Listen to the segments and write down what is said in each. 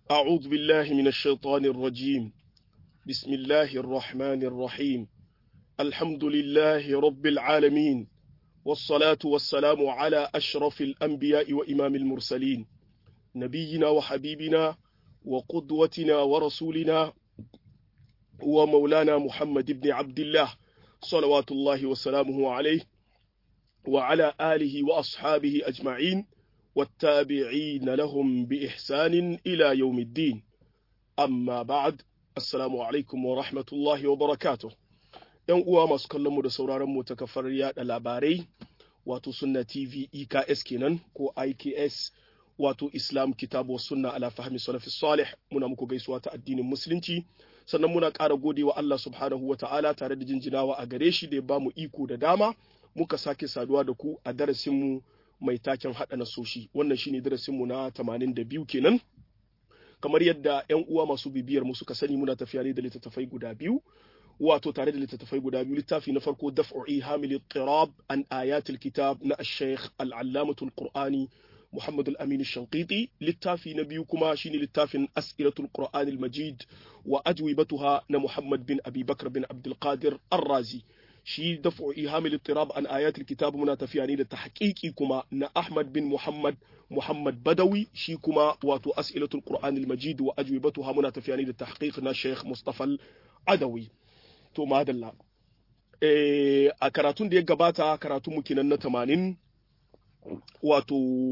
أعوذ بالله من الشيطان الرجيم بسم الله الرحمن الرحيم الحمد لله رب العالمين والصلاة والسلام على أشرف الأنبياء وإمام المرسلين نبينا وحبيبنا وقدوتنا ورسولنا ومولانا محمد بن عبد الله صلوات الله وسلامه عليه وعلى آله وأصحابه أجمعين والتابعين لهم بإحسان إلى يوم الدين أما بعد السلام عليكم ورحمة الله وبركاته ‘Yan uwa masu kallonmu da sauraronmu ta kafar yaɗa labarai wato sunna TV EKS kenan ko IKS wato Islam kitabu sunna ala fahmi salafi salih muna muku gaisuwa ta addinin musulunci sannan muna ƙara gode wa Allah subhanahu wa ta'ala tare da jinjinawa a gare shi da ya bamu iko da dama muka sake saduwa da ku a darasinmu mai taken haɗa nasoshi wannan shine darasinmu na 82 kenan kamar yadda 'yan uwa masu bibiyar mu suka sani muna tafiya ne da littattafai guda biyu wato tare da littattafai guda biyu littafi na farko daf'u ihamil tirab an ayatul kitab na ash-shaykh al-allamatul qur'ani Muhammad al-Amin al-Shanqiti littafi na biyu kuma shine littafin As'ilatul Qur'an al-Majid wa ajwibatuha na Muhammad bin Abi Bakr bin Abdul Qadir Ar-Razi shi daf'u ihamil ittirab an ayatul kitab muna tafiya ne da tahqiqi kuma na Ahmad bin Muhammad Muhammad Badawi shi kuma wato As'ilatul Qur'an al-Majid wa ajwibatuha muna tafiya ne da tahqiq na Sheikh Mustafa Al-Adawi to madalla eh a karatun da ya gabata karatun mu kenan na 80 wato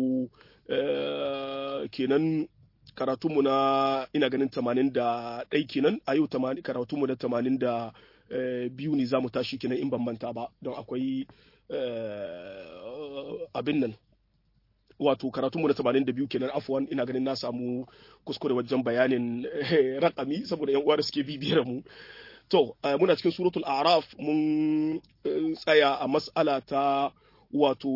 kenan karatunmu na ina ganin tamanin da ɗai kenan a yau karatunmu na tamanin da biyu ne za mu tashi kenan in ban manta ba don akwai abin nan wato karatunmu na tamanin da biyu kenan afuwan ina ganin na samu kuskure wajen bayanin rakami saboda yan uwa da suke bibiyar mu to muna cikin suratul araf mun tsaya a mas'ala ta wato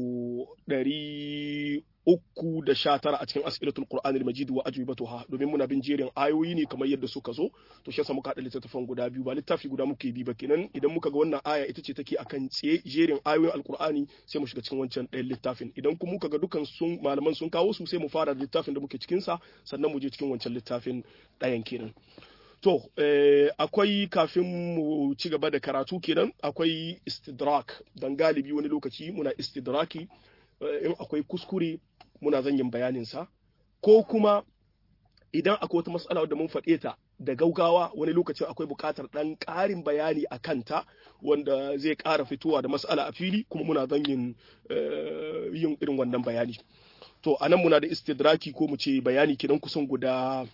ɗari uku da sha tara a cikin as'ilatul qur'an al-majid wa ajwibatuha domin muna bin jerin ayoyi ne kamar yadda suka zo to shi yasa muka haɗa littattafan guda biyu ba littafi guda muke bi ba kenan idan muka ga wannan aya ita ce take akan tsaye jerin ayoyin alqur'ani sai mu shiga cikin wancan ɗayan littafin idan kuma muka ga dukan sun malaman sun kawo su sai mu fara da littafin da muke cikin sa sannan mu je cikin wancan littafin ɗayan kenan To, eh, akwai kafin mu ci gaba da karatu kenan akwai istidrak don galibi wani lokaci muna istidraki eh, in akwai kuskure muna zanyin bayaninsa ko kuma idan akwai wata matsala wadda mun faɗe ta da gaugawa wani lokacin akwai buƙatar ɗan ƙarin bayani a kanta wanda zai ƙara fitowa da matsala a fili kuma muna zanyin eh, yin irin wannan bayani. To, anan muna da istidraki ko mu ce bayani kenan kusan guda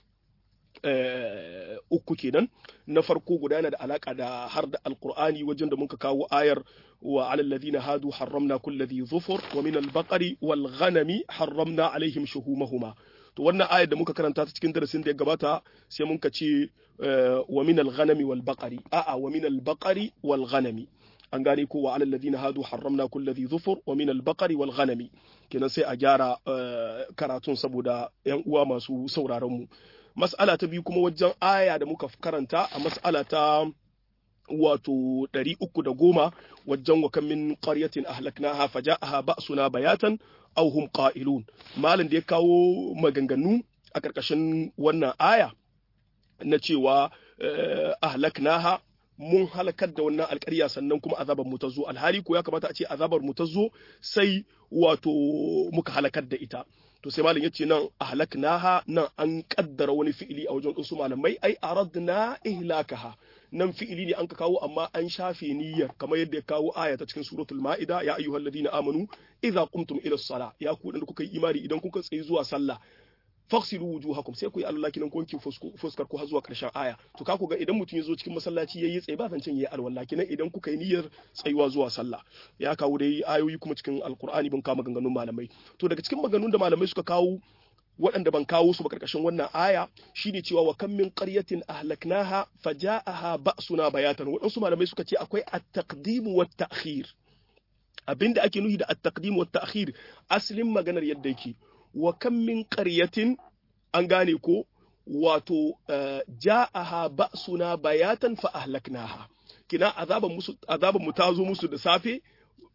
Uh, uku kenan na farko guda yana da alaka da har da alkur'ani wajen da muka kawo ayar wa alal ladina hadu harramna kulli zufur wa min al-baqari wal ghanami harramna alaihim shuhumahuma to wannan ayar da muka karanta ta cikin darasin da ya gabata sai muka ce uh, wa min al-ghanami wal baqari a'a wa min al-baqari wal ghanami an gane ko wa alal ladina hadu harramna kulli zufur wa min al-baqari wal ghanami kenan sai a gyara uh, karatun saboda yan uwa masu sauraron mu mas'ala ta biyu kuma wajen aya da muka karanta a mas'ala ta wato ɗari uku da goma wajen wa min qaryatin ahlaknaha faja'aha ba'suna bayatan aw hum qa'ilun malam da ya kawo maganganu a ƙarƙashin wannan aya na cewa ahlaknaha mun halakar da wannan alƙarya sannan kuma azabar mu ta zo alhali ko ya kamata a ce azabar mu ta zo sai wato muka halakar da ita to sai malam yace nan ahlaknaha nan an kaddara wani fi'ili a wajen su malamai ai aradna ihlakaha nan fi'ili ne an ka kawo amma an shafe niyyar kamar yadda ya kawo aya ta cikin suratul ma'ida ya ayyuhal ladina amanu idza qumtum ila sala ya ku da kuka yi imani idan kuka tsayi zuwa sallah faghsilu wujuhakum sai ku yi Allah kinan wanki fuskar ku har zuwa karshen aya to ka ku ga idan mutum ya zo cikin masallaci yayi tsaye ba zancen yayi alwala kinan idan kuka yi niyyar tsayuwa zuwa sallah ya kawo dai ayoyi kuma cikin alqur'ani bin kama maganganun malamai to daga cikin maganganun da malamai suka kawo waɗanda ban kawo su ba karkashin wannan aya shine cewa wa kam min qaryatin ahlaknaha faja'aha ba'suna bayatan waɗansu malamai suka ce akwai at-taqdim wa at-ta'khir abinda ake nuhi da at-taqdim wa at-ta'khir aslin maganar yadda yake wa kan min ƙaryatin an gane ko wato ja'aha ba'suna bayatan fa ahlaknaha kina azaban musu azaban mu ta zo musu da safe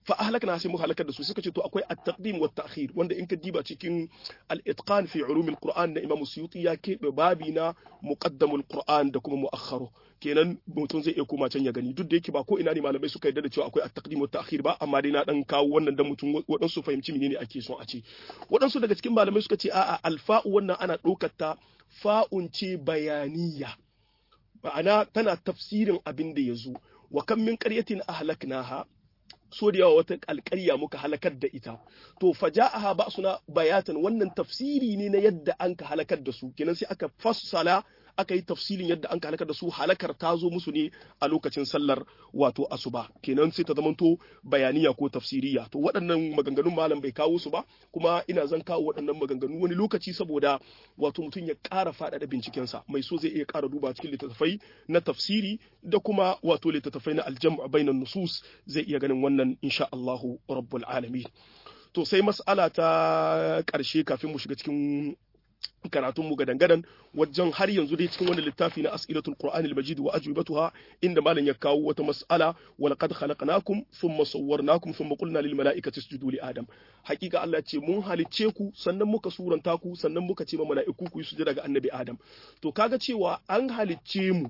fa ahlakna sai muka halakar da su suka ce to akwai at-taqdim wa ta'khir wanda in ka diba cikin al-itqan fi ulum al-Qur'an na Imam Suyuti ya keɓe babi na muqaddamul Qur'an da kuma mu'akhkharu kenan mutum zai iya koma can ya gani duk da yake ba ko ina ne malamai suka yarda da cewa akwai at-taqdim wa ta'khir ba amma dai na dan kawo wannan dan mutum waɗansu fahimci menene ake son a ce waɗansu daga cikin malamai suka ce a'a alfa'u wannan ana ɗaukar ta fa'un ce bayaniya ma'ana tana tafsirin abin da ya zo wa kan min qaryatin ahlaknaha so da yawa wata alƙarya muka halakar da ita to faja'aha ba suna bayatan wannan tafsiri ne na yadda an ka halakar da su kenan sai aka fassala aka yi tafsilin yadda an halakar da su halakar ta zo musu ne a lokacin sallar wato asuba kenan sai ta zamanto bayaniya ko tafsiriya to waɗannan maganganun malam bai kawo su ba kuma ina zan kawo waɗannan maganganu wani lokaci saboda wato mutum ya ƙara faɗaɗa bincikensa mai so zai iya ƙara duba cikin littattafai na tafsiri da kuma wato littattafai na aljam'a bainan nusus zai iya ganin wannan insha Allahu rabbul alamin to sai mas'ala ta ƙarshe kafin mu shiga cikin karatun mu gadan wajen har yanzu dai cikin wani littafi na as'ilatul qur'anil majid wa ajwibatuha inda malam ya kawo wata mas'ala wa laqad khalaqnakum thumma sawwarnakum thumma qulna lil mala'ikati isjudu li adam hakika Allah ce mun halicce ku sannan muka suranta ku sannan muka ce ma mala'iku ku yi sujada ga annabi adam to kaga cewa an halicce mu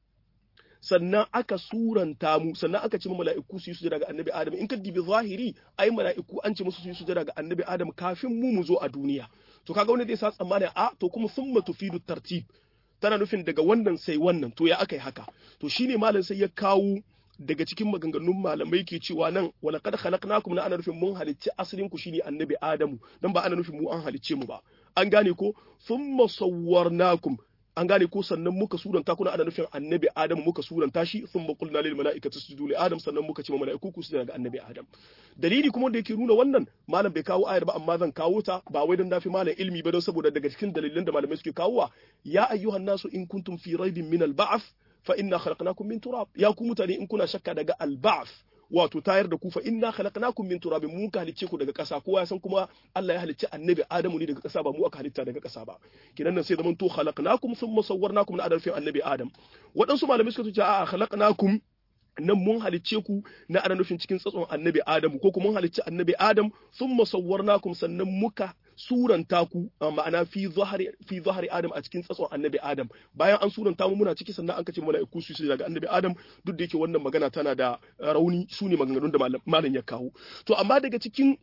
sannan aka suranta mu sannan aka ce mala'iku su yi sujada ga annabi adam in ka dibi zahiri ai mala'iku an ce musu su yi sujada ga annabi adam kafin mu mu zo a duniya to kaga wani zai sa tsammanin a to kuma summa tufidu tartib tana nufin daga wannan sai wannan to ya aka yi haka to shine malam sai ya kawo daga cikin maganganun malamai ke cewa nan wala kad khalaqnakum na ana nufin mun halicci asalin ku shine annabi adamu dan ba ana nufin mu an halicce mu ba an gane ko thumma sawwarnakum an gane ko sannan muka suranta kuna ana nufin annabi adam muka suranta shi thumma qulna lil mala'ikati isjudu li adam sannan muka ce ma mala'iku ku sujuda ga annabi adam dalili kuma da yake nuna wannan malam bai kawo ayar ba amma zan kawo ta ba wai dan dafi malam ilmi ba don saboda daga cikin dalilan da malamai suke kawowa ya ayyuhan nasu in kuntum fi raibin min al ba'th fa inna khalaqnakum min turab ya ku mutane in kuna shakka daga al ba'th wato tayar da ku fa inna khalaqnakum min turabin mu ka halicce ku daga ƙasa kowa ya san kuma Allah ya halicci annabi Adamu ne daga ƙasa ba mu aka halitta daga ƙasa ba kinan nan sai zaman to khalaqnakum thumma sawwarnakum na adalfin annabi Adam waɗansu malamai suka ce a'a khalaqnakum nan mun halicce ku na ana nufin cikin tsatson annabi Adamu ko kuma mun halicci annabi Adam thumma sawwarnakum sannan muka suranta ku ma'ana fi zahari fi zahari Adam a cikin tsatson annabi Adam bayan an suranta mu muna ciki sannan an kace mala'iku su daga annabi Adam duk da yake wannan magana tana da rauni su ne maganganun da malam ya kawo to amma daga cikin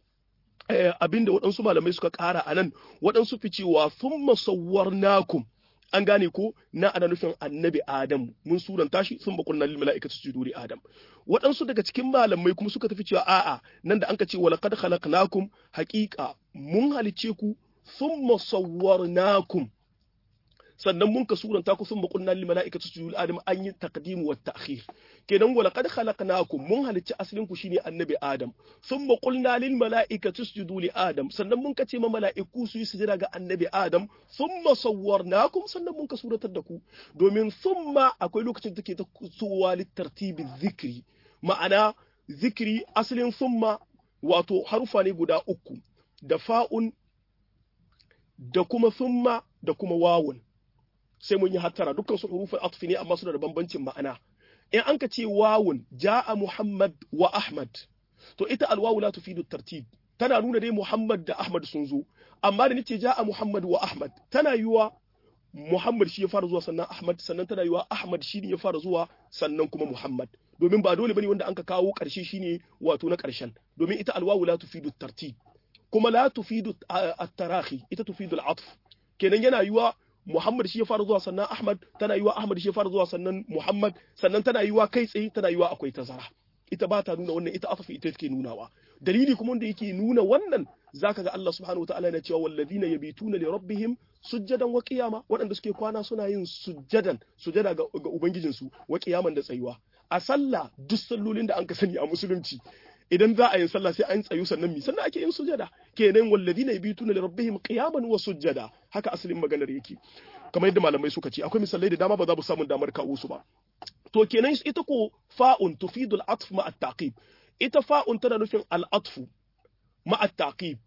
abinda waɗansu malamai suka ƙara a nan waɗansu fi cewa thumma sawwarnakum an gane ko na ana nufin annabi Adam mun suranta shi sun bakun lil mala'ikati sujudu li Adam waɗansu daga cikin malamai kuma suka tafi cewa a'a nan da anka ce wa laqad khalaqnakum haqiqa mun halice ku thumma sawwarnakum sannan mun ka suranta ku sun bakun lil mala'ikati sujudu li Adam an yi taqdim wa ta'khir kenan wa laqad khalaqnakum mun halicci asalin ku shine annabi Adam thumma qulna lil mala'ikati isjudu li Adam sannan mun ka ce ma mala'iku su yi sujada ga annabi Adam thumma sawwarnakum sannan mun ka suratar da ku domin thumma akwai lokacin da take ta suwa litartibi zikri ma'ana zikri asalin thumma wato harufa ne guda uku da fa'un da kuma thumma da kuma wawun sai mun yi hattara dukkan su hurufin atfi ne amma suna da bambancin ma'ana in an ka ce wawun ja'a Muhammad wa Ahmad to ita alwawu la tufidu tartib tana nuna dai Muhammad da Ahmad sun zo amma da nace ja'a Muhammad wa Ahmad tana yiwa Muhammad shi ya fara zuwa sannan Ahmad sannan tana yiwa Ahmad shi ne ya fara zuwa sannan kuma Muhammad domin ba dole bane wanda an ka kawo karshe shine wato na karshen domin ita alwawu la tufidu tartib kuma la tufidu at-tarahi ita tufidu al-atf kenan yana yiwa Muhammad shi ya fara zuwa sannan Ahmad tana yiwa Ahmad shi ya fara zuwa sannan Muhammad sannan tana yiwa kai tsaye tana yiwa akwai tazara ita ba ta nuna wannan ita afafi ita take nunawa dalili kuma wanda yake nuna wannan zaka ga Allah subhanahu wataala yana cewa wallazina yabituna li rabbihim sujjadan wa qiyama waɗanda suke kwana suna yin sujjadan sujjada ga, ga ubangijinsu wa qiyaman da tsayuwa a sallah duk sallolin da an ka sani a musulunci idan za a yin sallah sai an tsayu sannan mi sannan ake yin sujada kenan walladina yabituna li rabbihim qiyaman wa sujada haka asalin maganar yake kamar yadda malamai suka ce akwai misalai da dama ba za mu samu damar kawo su ba to kenan ita ko fa'un tufidul atf ma at-taqib ita fa'un tana nufin al-atfu ma at-taqib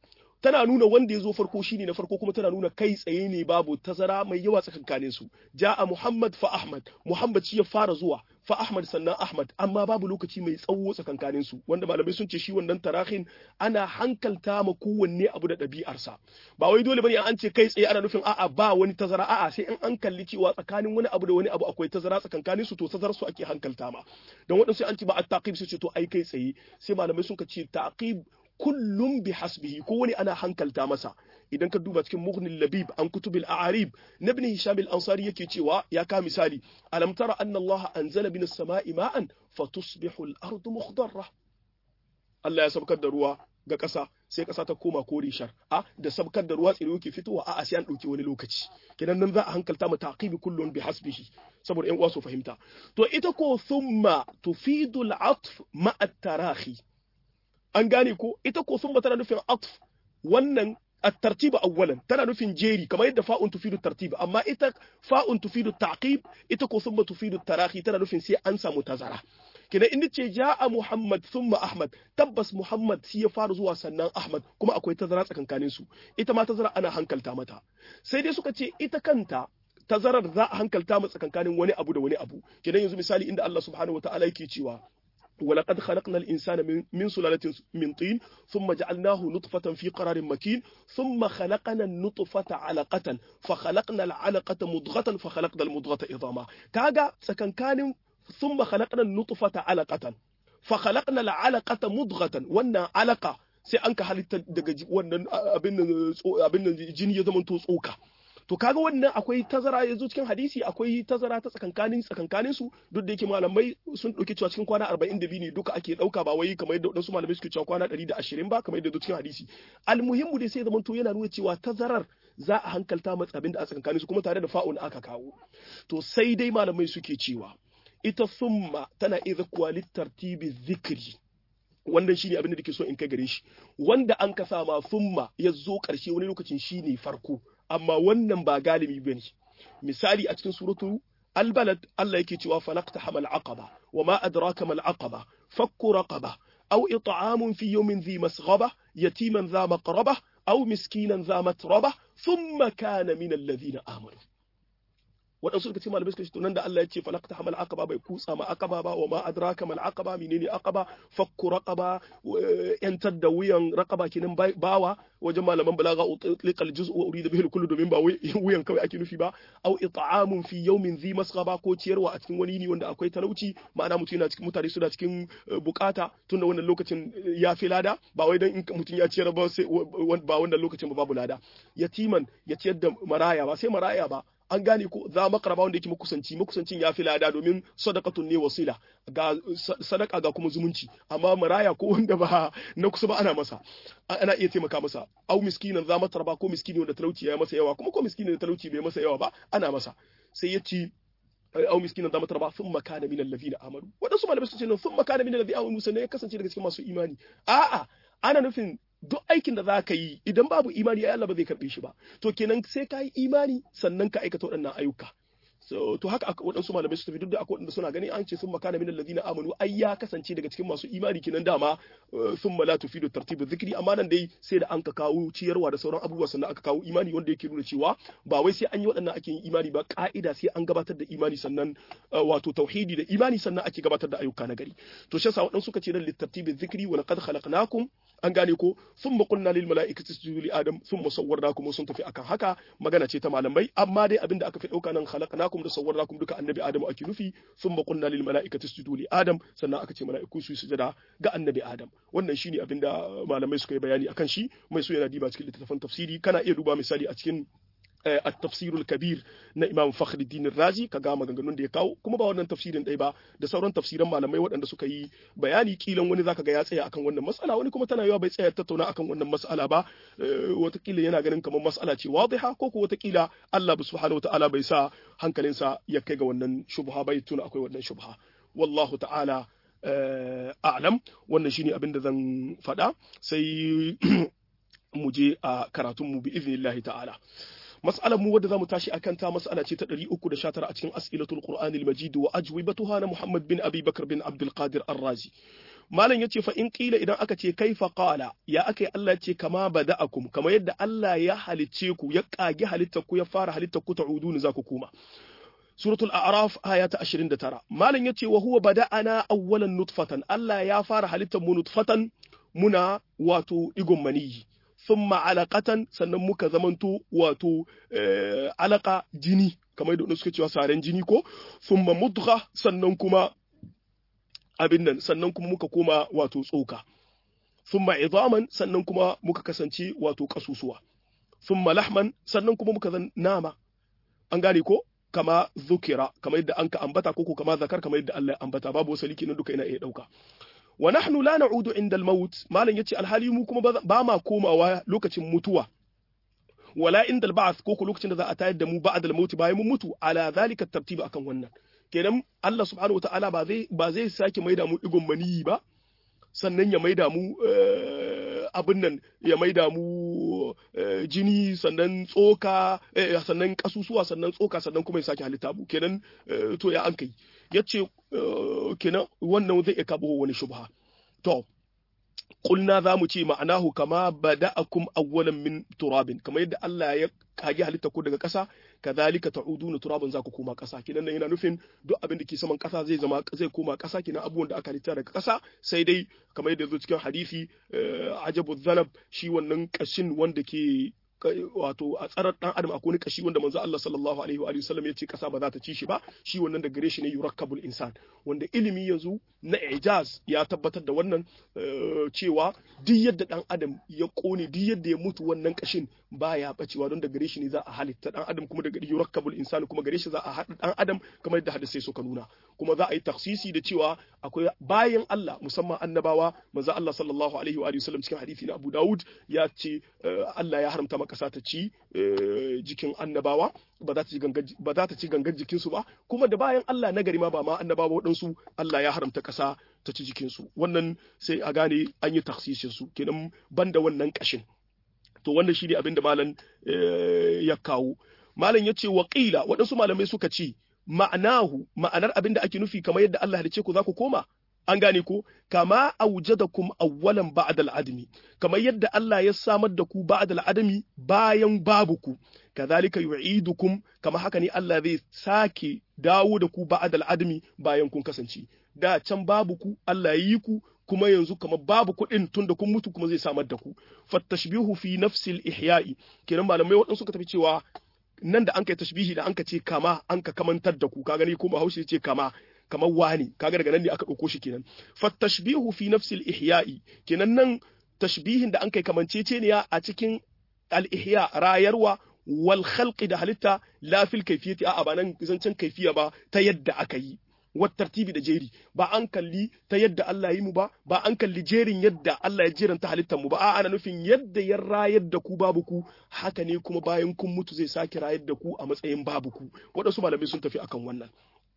tana nuna wanda ya zo farko shine na farko kuma tana nuna kai tsaye ne babu tazara mai yawa tsakankanin su ja'a Muhammad fa Ahmad Muhammad shi ya fara zuwa fa Ahmad sannan Ahmad amma babu lokaci mai tsawo tsakankanin su wanda malamai sun ce shi wannan tarahin ana hankalta ma kowanne abu da ɗabi'arsa ba wai dole bane an ce kai tsaye ana nufin a'a ba wani tazara a'a sai in an kalli cewa tsakanin wani abu da wani abu akwai tazara tsakankanin su to tazarar su ake hankalta ma don waɗansu an ce ba at-taqib su ce to ai kai tsaye sai malamai sun ce taqib kullum bi hasbihi ko wani ana hankalta masa idan ka duba cikin mughnil labib an kutubil a'arib na ibn hisham al-ansari yake cewa ya ka misali alam tara anna allah anzala min as-sama'i ma'an fatusbihu al-ardu mukhdarra Allah ya sabkar da ruwa ga ƙasa sai ƙasa ta koma kore shar a da sabkar da ruwa tsiro yake fitowa a sai an ɗauki wani lokaci kenan nan za a hankalta mu taqibi kullun bi hasbihi saboda ƴan uwa su fahimta to ita ko thumma tufidu al-atf ma at-tarahi an gane ko ita ko thumma tana nufin atf wannan الترتيب اولا tana nufin jeri kamar yadda fa'un tufidu tartib amma ita fa'un tufidu taqib ita ko thumma tufidu tarahi tana nufin sai an samu tazara kidan in ce ja'a muhammad thumma ahmad tabbas muhammad shi ya fara zuwa sannan ahmad kuma akwai tazara tsakankanin su ita ma tazara ana hankalta mata sai dai suka ce ita kanta tazarar za a hankalta mu tsakankanin wani abu da wani abu kidan yanzu misali inda Allah subhanahu wataala yake cewa ولقد خلقنا الإنسان من, من سلالة من طين ثم جعلناه نطفة في قرار مكين ثم خلقنا النطفة علقة فخلقنا العلقة مضغة فخلقنا المضغة عظاما كاغا سكن كان ثم خلقنا النطفة علقة فخلقنا العلقة مضغة وانا علقة sai an ka halitta daga wannan abin jini ya zama tsoka to kaga wannan akwai tazara yanzu cikin hadisi akwai tazara ta tsakankanin tsakankanin su duk da yake malamai sun dauki cewa cikin kwana 42 ne duka ake dauka ba wai kamar yadda wadansu malamai suke cewa kwana 120 ba kamar yadda cikin hadisi almuhimmu dai sai zaman to yana nuna cewa tazarar za a hankalta matsa abin da a tsakankanin su kuma tare da fa'un aka kawo to sai dai malamai suke cewa ita summa tana idza kwalit tartibi zikri wannan shine abin da ke so in kai gare shi wanda an ka sama summa ya zo karshe wani lokacin shine farko amma wannan ba galibi bane misali a cikin suratu albalad Allah yake cewa falaqta hamal aqaba wama adraka mal aqaba fakku raqaba aw it'amun fi yawmin dhi masghaba yatiman dha maqraba aw miskinan dha matraba thumma kana min alladhina amanu waɗansu suka ce malamai suka ce to nan da Allah ya ce falaqta hamal aqaba bai kutsa ma aqaba ba wa ma adraka mal aqaba menene aqaba fakku raqaba yantar da wuyan raqaba kinin bawa wajen malaman balaga utliqa al juz'u wa urida bihi al kullu domin ba wuyan kawai ake nufi ba aw it'amun fi yawmin dhi masghaba ko ciyarwa a cikin wani ne wanda akwai talauci ma'ana mutum yana cikin mutane suna cikin bukata tunda wannan lokacin ya fi lada ba wai dan in mutum ya ciyar ba sai ba wannan lokacin ba babu lada yatiman ya ciyar da maraya ba sai maraya ba an gane ko za makaraba wanda yake makusanci makusancin ya fi lada domin sadaqatun ne wasila ga sadaka ga kuma zumunci amma maraya ko wanda ba na kusa ba ana masa ana iya taimaka masa au miskinan za matarba ko miskini wanda talauci ya masa yawa kuma ko miskini da talauci bai masa yawa ba ana masa sai ya ci au miskinan za matarba sun makana min allazina amanu wadansu malamai sun ce sun makana min allazina amanu sannan ya kasance daga cikin masu imani a'a ana nufin duk aikin da za ka yi idan babu imani ya Allah ba zai karɓe shi ba to kenan sai ka yi imani sannan ka aikata waɗannan ayyuka so to haka waɗansu malamai su tafi duk da akwai waɗanda suna gani an ce sun makana min alladhina amanu ai ya kasance daga cikin masu imani kenan dama sun mala tufidu tartibu zikri amma nan dai sai da an ka kawo ciyarwa da sauran abubuwa sannan aka kawo imani wanda yake nuna cewa ba wai sai an yi waɗannan ake yin imani ba ka'ida sai an gabatar da imani sannan wato tauhidi da imani sannan ake gabatar da ayyuka na gari to shi yasa waɗansu suka ce dan litartibi zikri wa laqad khalaqnakum an gane ko thumma qulna lil mala'ikati isjudu li adam thumma sawwarnakum sun tafi akan haka magana ce ta malamai amma dai abinda aka fi dauka nan khalaqnakum da sawwarnakum duka annabi adam ake nufi thumma qulna lil mala'ikati isjudu li adam sannan aka ce mala'iku su sujada ga annabi adam wannan shine abinda malamai suka yi bayani akan shi mai so yana diba cikin littattafan tafsiri kana iya duba misali a cikin التفسير الكبير na Imam Fakhruddin Razi kaga maganganun da ya kawo kuma ba wannan tafsirin ɗaya ba da sauran tafsiran malamai waɗanda suka yi bayani kilan wani zaka ga ya tsaya akan wannan mas'ala wani kuma tana yawa bai tsaya tattauna akan wannan mas'ala ba watakila yana ganin kamar mas'ala ce wadiha ko ko watakila Allah subhanahu wataala bai sa hankalinsa ya kai ga wannan shubha bai tuna akwai wannan shubha wallahu ta'ala a'lam wannan shine abin da zan faɗa sai mu je a karatunmu bi iznillahi ta'ala mas'alar mu wadda zamu tashi akan ta mas'ala ce ta 319 a cikin as'ilatul qur'anil majid wa ajwibatuha na muhammad bin abi bakr bin abdul qadir ar-razi malam yace fa in qila idan aka ce kaifa qala ya aka Allah ce kama bada'akum kama yadda Allah ya halicce ku ya kage halittar ku ya fara halittar ku ta'udun za ku koma suratul a'raf aya ta 29 malam yace wa huwa bada'ana awwalan nutfatan Allah ya fara halittar mu nutfatan muna wato igon maniyi thumma alaqatan sannan muka zamanto wato alaka jini kamar yadda suka cewa saren jini ko thumma mudgha sannan kuma abin nan sannan kuma muka koma wato tsoka thumma idaman sannan kuma muka kasance wato kasusuwa thumma lahman sannan kuma muka zan nama an gane ko kama zukira kamar yadda an ka ambata ko kama zakar kamar yadda Allah ya ambata babu wasali kenan duka ina iya dauka wa nahnu la na'udu inda al-maut malan yace alhali mu kuma ba ma komawa lokacin mutuwa wala inda al-ba'th ko lokacin da za a tayar da mu ba'da al-maut bayan mun mutu ala zalika tartibi akan wannan kenan Allah subhanahu wataala ba zai ba zai sake maida mu digon maniyi ba sannan ya maida mu abin nan ya maida mu jini sannan tsoka sannan kasusuwa sannan tsoka sannan kuma ya sake halitta mu kenan to ya an kai yace kenan wannan zai iya kabo wani shubha to kulna za mu ce ma'anahu kama bada'akum awwalan min turabin kamar yadda Allah ya kage halitta ku daga ƙasa kadhalika ta'uduna turabin za ku koma ƙasa kinan nan yana nufin duk abin da ke saman ƙasa zai zama zai koma ƙasa kinan abubuwan da aka halitta daga ƙasa sai dai kamar yadda zo cikin hadisi ajabu zanab shi wannan kashin wanda ke wato a tsarar dan adam akwai wani kashi wanda manzo Allah sallallahu alaihi wa sallam ya ce kasa ba za ta ci shi ba shi wannan da gare shi ne yurakkabul insan wanda ilimi yanzu na ijaz ya tabbatar da wannan cewa duk yadda dan adam ya kone duk yadda ya mutu wannan kashin baya bacewa don da gare shi ne za a halitta dan adam kuma da yurakkabul insan kuma gare shi za a haɗa dan adam kamar yadda hadisai suka nuna kuma za a yi taksisi da cewa akwai bayan Allah musamman annabawa manzo Allah sallallahu alaihi wa sallam cikin hadisi na Abu Dawud ya ce Allah ya haramta ƙasa ta ci jikin annabawa ba za ta ci gangan jikinsu ba kuma da bayan Allah na gari ma ba ma annabawa waɗansu Allah ya haramta ƙasa ta ci jikinsu wannan sai a gane an yi taksisin su kenan banda wannan ƙashin to wannan shi ne abin da malam ya kawo malam ya ce waƙila waɗansu malamai suka ce ma'anahu ma'anar abin da ake nufi kamar yadda Allah halice ku za ku koma an gane ko kama aujadakum awwalan ba'da al'adami kamar yadda Allah ya samar da ku ba'da al'adami bayan babu ku kadhalika yu'idukum kama haka ne Allah zai sake dawo da ku ba'da al'adami bayan kun kasance da can babu ku Allah ya yi ku kuma yanzu kamar babu kuɗin tun da kun mutu kuma zai samar da ku fattashbihu fi nafsil ihya'i kenan malamai waɗansu suka tafi cewa nan da an kai tashbihi da an ka ce kama an ka kamantar da ku ka gani ko Bahaushe ce kama kamar wani kaga daga nan ne aka ɗauko shi kenan fattashbihu fi nafsil ihya'i kenan nan tashbihin da an kai kamanceceniya a cikin al-ihya rayarwa wal khalqi da halitta la fil kayfiyati a ba nan zancen kaifiya ba ta yadda aka yi wat tartibi da jeri ba an kalli ta yadda Allah yi mu ba ba an kalli jerin yadda Allah ya jeranta halittar mu ba a ana nufin yadda ya rayar da ku babu ku haka ne kuma bayan kun mutu zai sake rayar da ku a matsayin babu ku waɗansu malamai sun tafi akan wannan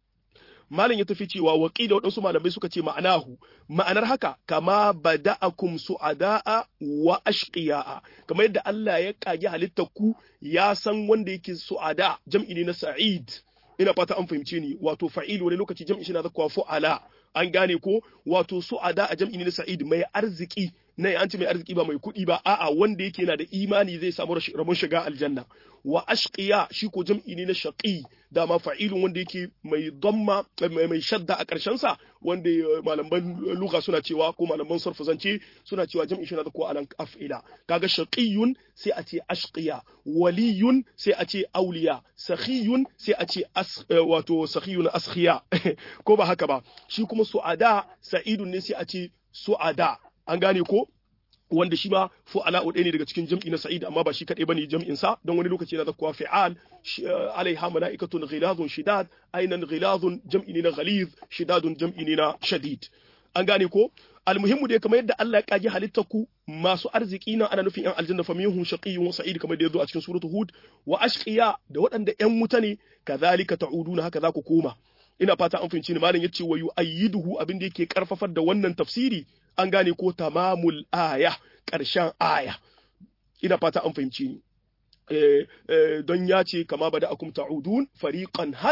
malam ya tafi cewa waƙi da waɗansu malamai suka ce ma'anahu ma'anar haka kama bada'akum su'ada'a wa ashqiya'a kamar yadda Allah ya kage halittar ku ya san wanda yake su'ada jam'i ne na sa'id ina fata an fahimce ni wato fa'il wani lokaci jam'i shi na zakwa fu'ala an gane ko wato su'ada a jam'i ne na sa'id mai arziki na an ce mai arziki ba mai kuɗi ba a'a wanda yake yana da imani zai samu rabon shiga aljanna wa ashqiya shi ko jam'i ne na shaqi dama fa'ilun wanda yake mai damma mai shadda a ƙarshen sa wanda malaman lugha suna cewa ko malaman sarfu zance suna cewa jam'i shi na da ko alan af'ila kaga shaqiyun sai a ce ashqiya waliyun sai a ce auliya sakhiyun sai a ce wato sakhiyun askhiya ko ba haka ba shi kuma su'ada sa'idun ne sai a ce su'ada an gane ko wanda shi ma fu'ala ɗaya ne daga cikin jam'i na sa'id amma ba shi kaɗai bane jam'in sa don wani lokaci yana zakkuwa fi'al alaiha mala'ikatun ghilazun shidad ainan ghilazun jam'i ne na ghaliz shidadun jam'i ne na shadid an gane ko almuhimmu dai kamar yadda Allah ya kage halittar ku masu arziki na ana nufin yan aljanna fa minhum shaqiyyun wa sa'id kamar da yazo a cikin suratul hud wa ashqiya da waɗanda yan wuta ne kadhalika ta'uduna haka za ku koma ina fata an fahimci ni malam yace wa yu'ayyiduhu abin da yake karfafar da wannan tafsiri an gane ko tamamul aya ƙarshen aya ina fata an fahimci ni don ya ce kama bada akum ta'udun fariqan hada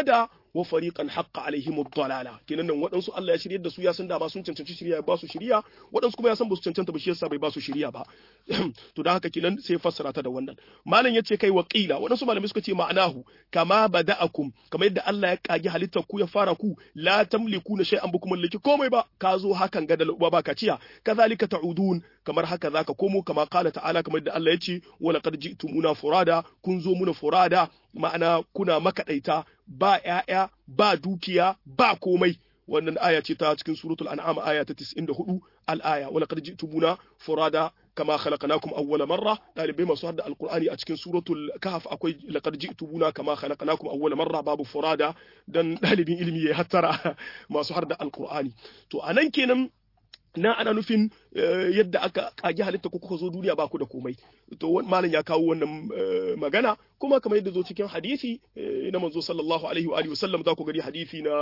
wa fariqan haqqa alaihim ad-dalala kenan nan waɗansu Allah ya shiryar da su ya san da ba sun cancanci shiriya ya ba su shiriya waɗansu kuma ya san ba su cancanta ba shi yasa bai ba su shiriya ba to da haka kenan sai fassara ta da wannan malam yace kai waqila waɗansu malamai suka ce ma'anahu kama bada'akum kamar yadda Allah ya kage halittar ku ya fara ku la tamlikuna shay'an bukum mallaki komai ba ka zo hakan ga da uba ba kaciya kazalika ta'udun kamar haka zaka komo kama qala ta'ala kamar yadda Allah ya ce wa laqad ji'tumuna furada kun zo muna furada ma'ana kuna makaɗaita ba ‘ya'ya, ba dukiya, ba komai. Wannan aya ce ta cikin suratul an'am aya ta 94 al'aya, wala qad ji'tumuna furada kama khalaqnakum awwala marra dalibai masu hadda alqur'ani a cikin suratul kahf akwai laqad ji'tumuna kama khalaqnakum awwala marra babu furada dan dalibin ilimi ya hattara masu hadda alqur'ani to anan kenan na ana nufin yadda aka kage halitta ko kuka zo duniya ba ku da komai to malam ya kawo wannan magana kuma kamar yadda zo cikin hadisi na manzo sallallahu alaihi wa alihi wasallam za ku gari hadisi na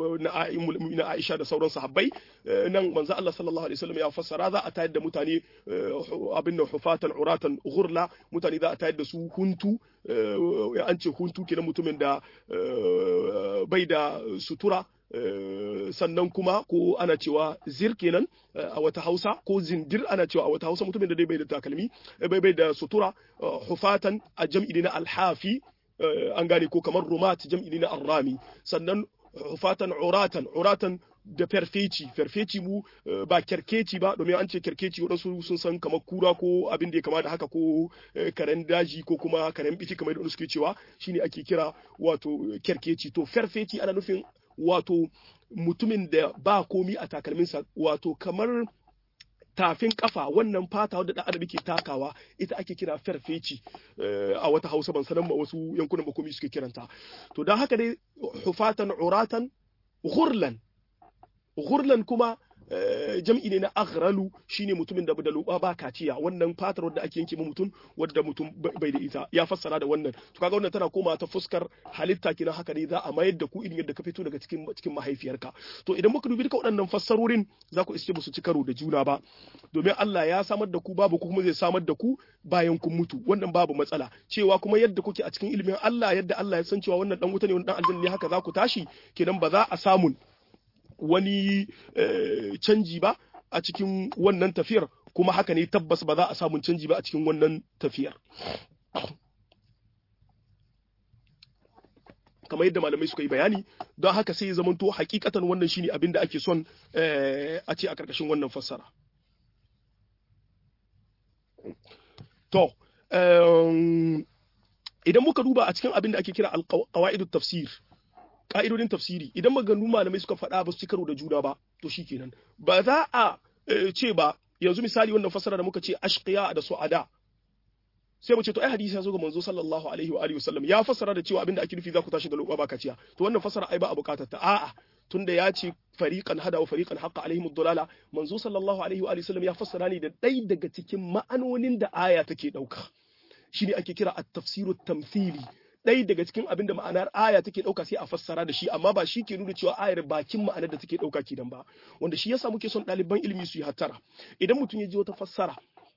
na Aisha da sauran sahabbai nan manzo Allah sallallahu alaihi wasallam ya fassara za a tayar da mutane abin da hufatan uratan ghurla mutane za a tayar da su huntu an ce huntu kenan mutumin da bai da sutura sannan kuma ko ana cewa zir kenan a wata hausa ko zindir ana cewa a wata hausa mutumin da dai bai da takalmi bai bai da sutura hufatan a jam'i na alhafi an gane ko kamar rumat jam'i na arrami sannan hufatan uratan uratan da ferfeci ferfeci mu ba kerkeci ba domin an ce kerkeci waɗansu sun san kamar kura ko abin da ya kama da haka ko karen daji ko kuma karen biti kamar da suke cewa shine ake kira wato kerkeci to ferfeci ana nufin wato mutumin da ba komi a takalminsa wato kamar tafin kafa wannan fata wadda dan adam ke takawa ita ake kira farfeci a wata hausa ban sanan ma wasu yankunan bakomi suke kiranta to don haka dai hufatan uratan ghurlan ghurlan kuma jam'i ne na aghralu shine mutumin da da luba ba kaciya wannan fatar wadda ake yanke mutum wadda mutum bai da ita ya fassara da wannan to kaga wannan tana koma ta fuskar halitta kina haka ne za a mayar da ku irin yadda ka fito daga cikin cikin mahaifiyarka to idan muka dubi duka waɗannan fassarorin za ku iske musu ci karo da juna ba domin Allah ya samar da ku babu ku kuma zai samar da ku bayan kun mutu wannan babu matsala cewa kuma yadda kuke a cikin ilimin Allah yadda Allah ya san cewa wannan dan wuta ne wannan dan aljanna ne haka za ku tashi kenan ba za a samun wani canji ba a cikin wannan tafiyar kuma haka ne tabbas ba za a samun canji ba a cikin wannan tafiyar kamar yadda malamai suka yi bayani don haka sai ya zamanto hakikatan wannan shine abin da ake son a ce a karkashin wannan fassara to idan muka duba a cikin abin da ake kira alqawaidut tafsir ka'idodin tafsiri idan maganganu malamai suka faɗa ba su ci karo da juna ba to shikenan ba za a ce ba yanzu misali wannan fasara da muka ce ashqiya da su'ada sai mu ce to ai hadisi ya zo ga manzo sallallahu alaihi wa alihi wasallam ya fassara da cewa abinda ake nufi za ku tashi da lokuwa ba kaciya to wannan fasara ai ba a bukatar ta a'a tunda ya ce fariqan hada wa fariqan haqqa alaihim ad-dalala manzo sallallahu alaihi wa alihi wasallam ya fassara ne da ɗaya daga cikin ma'anonin da aya take dauka shine ake kira at-tafsiru tamthili ɗaya daga cikin abin da ma'anar aya take ɗauka sai a fassara da shi amma ba shi ke nuna cewa ayar bakin ma'anar da take ɗauka kenan ba wanda shi yasa muke son ɗaliban ilimi su yi hattara idan mutum ya ji wata fassara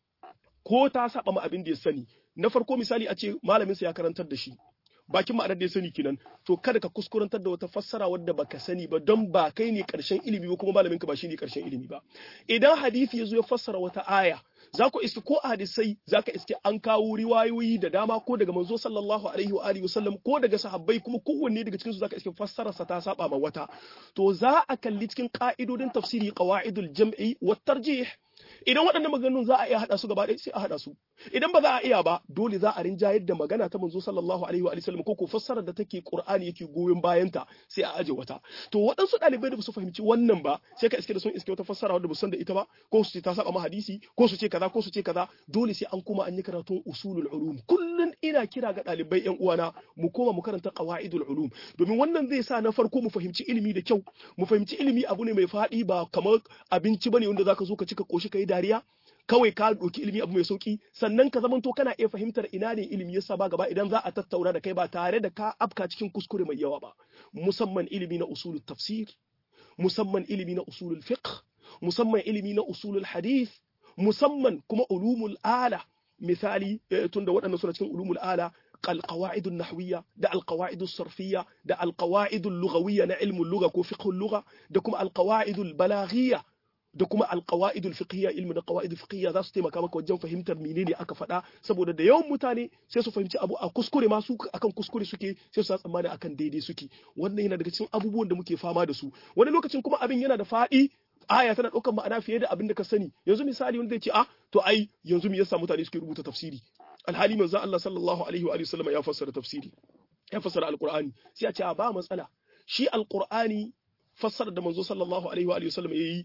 ko ta saba ma abin da ya sani na farko misali a ce malaminsa ya karantar da shi bakin ma'anar da ya sani kenan to kada ka kuskurantar da wata fassara wadda baka sani ba don ba kai ne karshen ilimi ba kuma malamin ka ba shi ne karshen ilimi ba idan hadisi ya zo ya fassara wata aya za ku iske ko a hadisai za ka iske an kawo riwayoyi da dama ko daga manzo sallallahu alaihi wa alihi wasallam ko daga sahabbai kuma kowanne daga cikin su za ka iske fassararsa ta saba ma wata to za a kalli cikin ka'idodin tafsiri qawaidul jam'i wat tarjih idan waɗannan maganganun za a iya haɗa su gaba ɗaya sai a haɗa su idan ba za a iya ba dole za a rinjayar da magana ta manzo sallallahu alaihi wa sallam ko ko fassarar da take qur'ani yake goyon bayanta sai a aje wata to waɗansu ɗalibai da ba su fahimci wannan ba sai ka iske da sun iske wata fassara wadda ba san da ita ba ko su ce ta saba ma hadisi ko su ce kaza ko su ce kaza dole sai an koma an yi karatun usulul ulum kullun ina kira ga ɗalibai yan uwana mu koma mu karanta qawaidul ulum domin wannan zai sa na farko mu fahimci ilimi da kyau mu fahimci ilimi abu ne mai faɗi ba kamar abinci bane wanda zaka zo ka cika koshi kai dariya kawai ka ɗauki ilimi abu mai sauki sannan ka zamanto kana iya fahimtar ina ne ilimi yasa ba gaba idan za a tattauna da kai ba tare da ka afka cikin kuskure mai yawa ba musamman ilimi na usulul tafsir musamman ilimi na usulul fiqh musamman ilimi na usulul hadith musamman kuma ulumul ala misali tunda waɗannan suna cikin ulumul ala القواعد النحوية دا القواعد الصرفية دا القواعد اللغوية نعلم اللغة كو فقه اللغة دا كما القواعد البلاغية da kuma alqawaidul fiqhiyya ilmi da qawaidul fiqhiyya za su taimaka maka wajen fahimtar menene aka faɗa saboda da yawan mutane sai su fahimci abu a kuskure ma su akan kuskure suke sai su tsammani akan daidai suke wannan yana daga cikin abubuwan da muke fama da su wani lokacin kuma abin yana da faɗi aya tana ɗaukar ma'ana fiye da abin da ka sani yanzu misali wanda zai ce ah to ai yanzu me yasa mutane suke rubuta tafsiri alhali manzo Allah sallallahu alaihi wa sallam ya fassara tafsiri ya fassara alqur'ani sai a ce ba matsala shi alqur'ani fassara da manzo sallallahu alaihi wa sallam yayi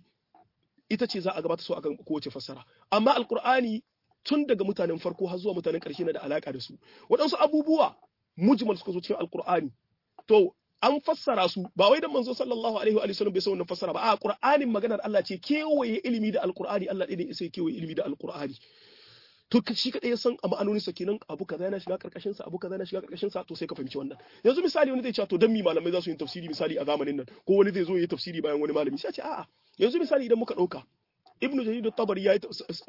ita ce za a gabata so akan kowace fassara amma alqur'ani tun daga mutanen farko har zuwa mutanen ƙarshe na da alaka da su waɗansu abubuwa mujmal suka zo cikin alqur'ani to an fassara su ba wai dan manzo sallallahu alaihi wa sallam bai san wannan fassara ba a qur'anin maganar Allah ce kewaye ilimi da alqur'ani Allah ɗaya ne sai kewaye ilimi da alqur'ani to shi kadai ya san a ma'anonin sa kenan abu kaza yana shiga karkashin sa abu kaza yana shiga karkashin sa to sai ka fahimci wannan yanzu misali wani zai ce to dan mi malamai za su yi tafsiri misali a zamanin nan ko wani zai zo yi tafsiri bayan wani malami sai ce a'a yanzu misali idan muka dauka ibnu jarir at-tabari yayi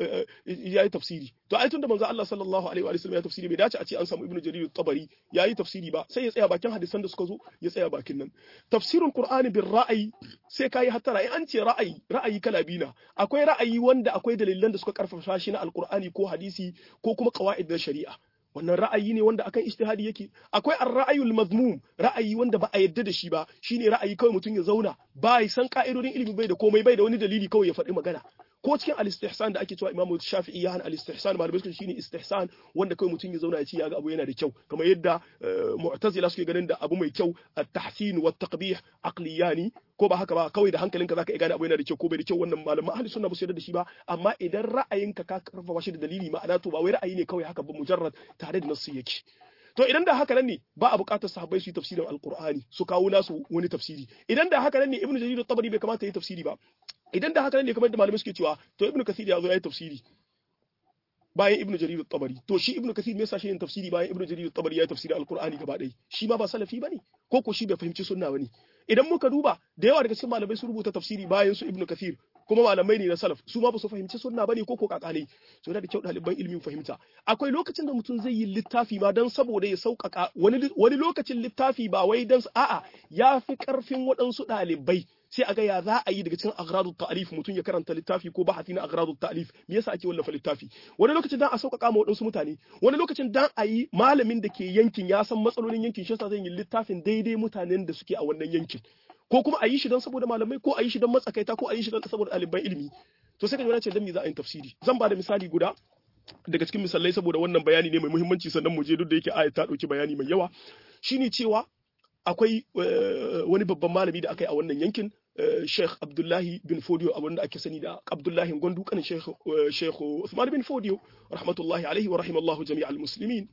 yayi tafsiri to ai tunda manzo Allah sallallahu alaihi wa sallam ya tafsiri bai dace a ce an samu ibnu jarir at-tabari yayi tafsiri ba sai ya tsaya bakin hadisan da suka zo ya tsaya bakin nan tafsirul qur'ani bil ra'ayi sai kai hatara in an ce ra'ayi ra'ayi kala biyu na akwai ra'ayi wanda akwai dalilan da suka karfafa shi na alqur'ani ko hadisi ko kuma qawaid na shari'a wannan ra'ayi ne wanda akan ijtihadi yake akwai ar-ra'ayul mazmum ra'ayi wanda ba a yadda da shi ba shine ra'ayi kawai mutum ya zauna ba ya san ka'idodin ilimi bai da komai bai da wani dalili kawai ya faɗi magana ko cikin al-istihsan da ake cewa Imam Shafi'i ya hana al-istihsan malamai suka shine istihsan wanda kawai mutum ya zauna ya ce ya ga abu yana da kyau kamar yadda mu'tazila suke ganin da abu mai kyau at-tahsin wa at-taqbih aqliyani ko ba haka ba kawai da hankalinka zaka iya gane abu yana da kyau ko bai da kyau wannan malaman ahli sunna ba su yarda da shi ba amma idan ra'ayinka ka karfafa shi da dalili ma'ana to ba wai ra'ayi ne kawai haka ba mujarrad tare da nasu yake to idan da haka nan ne ba a buƙatar sahabbai su yi tafsirin alqur'ani su kawo nasu wani tafsiri idan da haka nan ne ibnu jarir at-tabari bai kamata yi tafsiri ba idan da haka nan ne kamar da malamai suke cewa to ibnu kasir ya zo ya yi tafsiri bayan ibnu jarir at-tabari to shi ibnu kasir me yasa shi yin tafsiri bayan ibnu jarir at-tabari ya tafsiri alqur'ani gaba ɗaya shi ma ba salafi bane ko ko shi bai fahimci sunna bane idan muka duba da yawa daga cikin malamai sun rubuta tafsiri bayan su ibnu kasir kuma malamai ne na salaf su ma ba su fahimci sunna bane ko ko kakane so da kyau ɗaliban ilimin fahimta akwai lokacin da mutum zai yi littafi ma dan saboda ya sauƙaƙa wani wani lokacin littafi ba wai dan a'a ya fi ƙarfin waɗansu ɗalibai sai a ga ya za a yi daga cikin agradut ta'alif mutum ya karanta littafi ko bahati na agradut ta'alif me yasa ake wallafa littafi wani lokacin dan a sauƙaƙa ma waɗansu mutane wani lokacin dan a yi malamin da ke yankin ya san matsalolin yankin shi yasa zai yi littafin daidai mutanen da suke a wannan yankin ko kuma a yi shi don saboda malamai ko a yi shi don matsakaita ko a yi shi don saboda ɗaliban ilimi to sai ka ji ce dan me za a yi tafsiri zan ba da misali guda daga cikin misalai saboda wannan bayani ne mai muhimmanci sannan mu je duk da yake ayat ta ɗauki bayani mai yawa shine cewa akwai wani babban malami da aka yi a wannan yankin Sheikh Abdullahi bin Fodio a wanda ake sani da Abdullahi Gwandu kanin Sheikh Sheikh Uthman bin Fodio rahmatullahi alaihi wa rahimallahu jami'al muslimin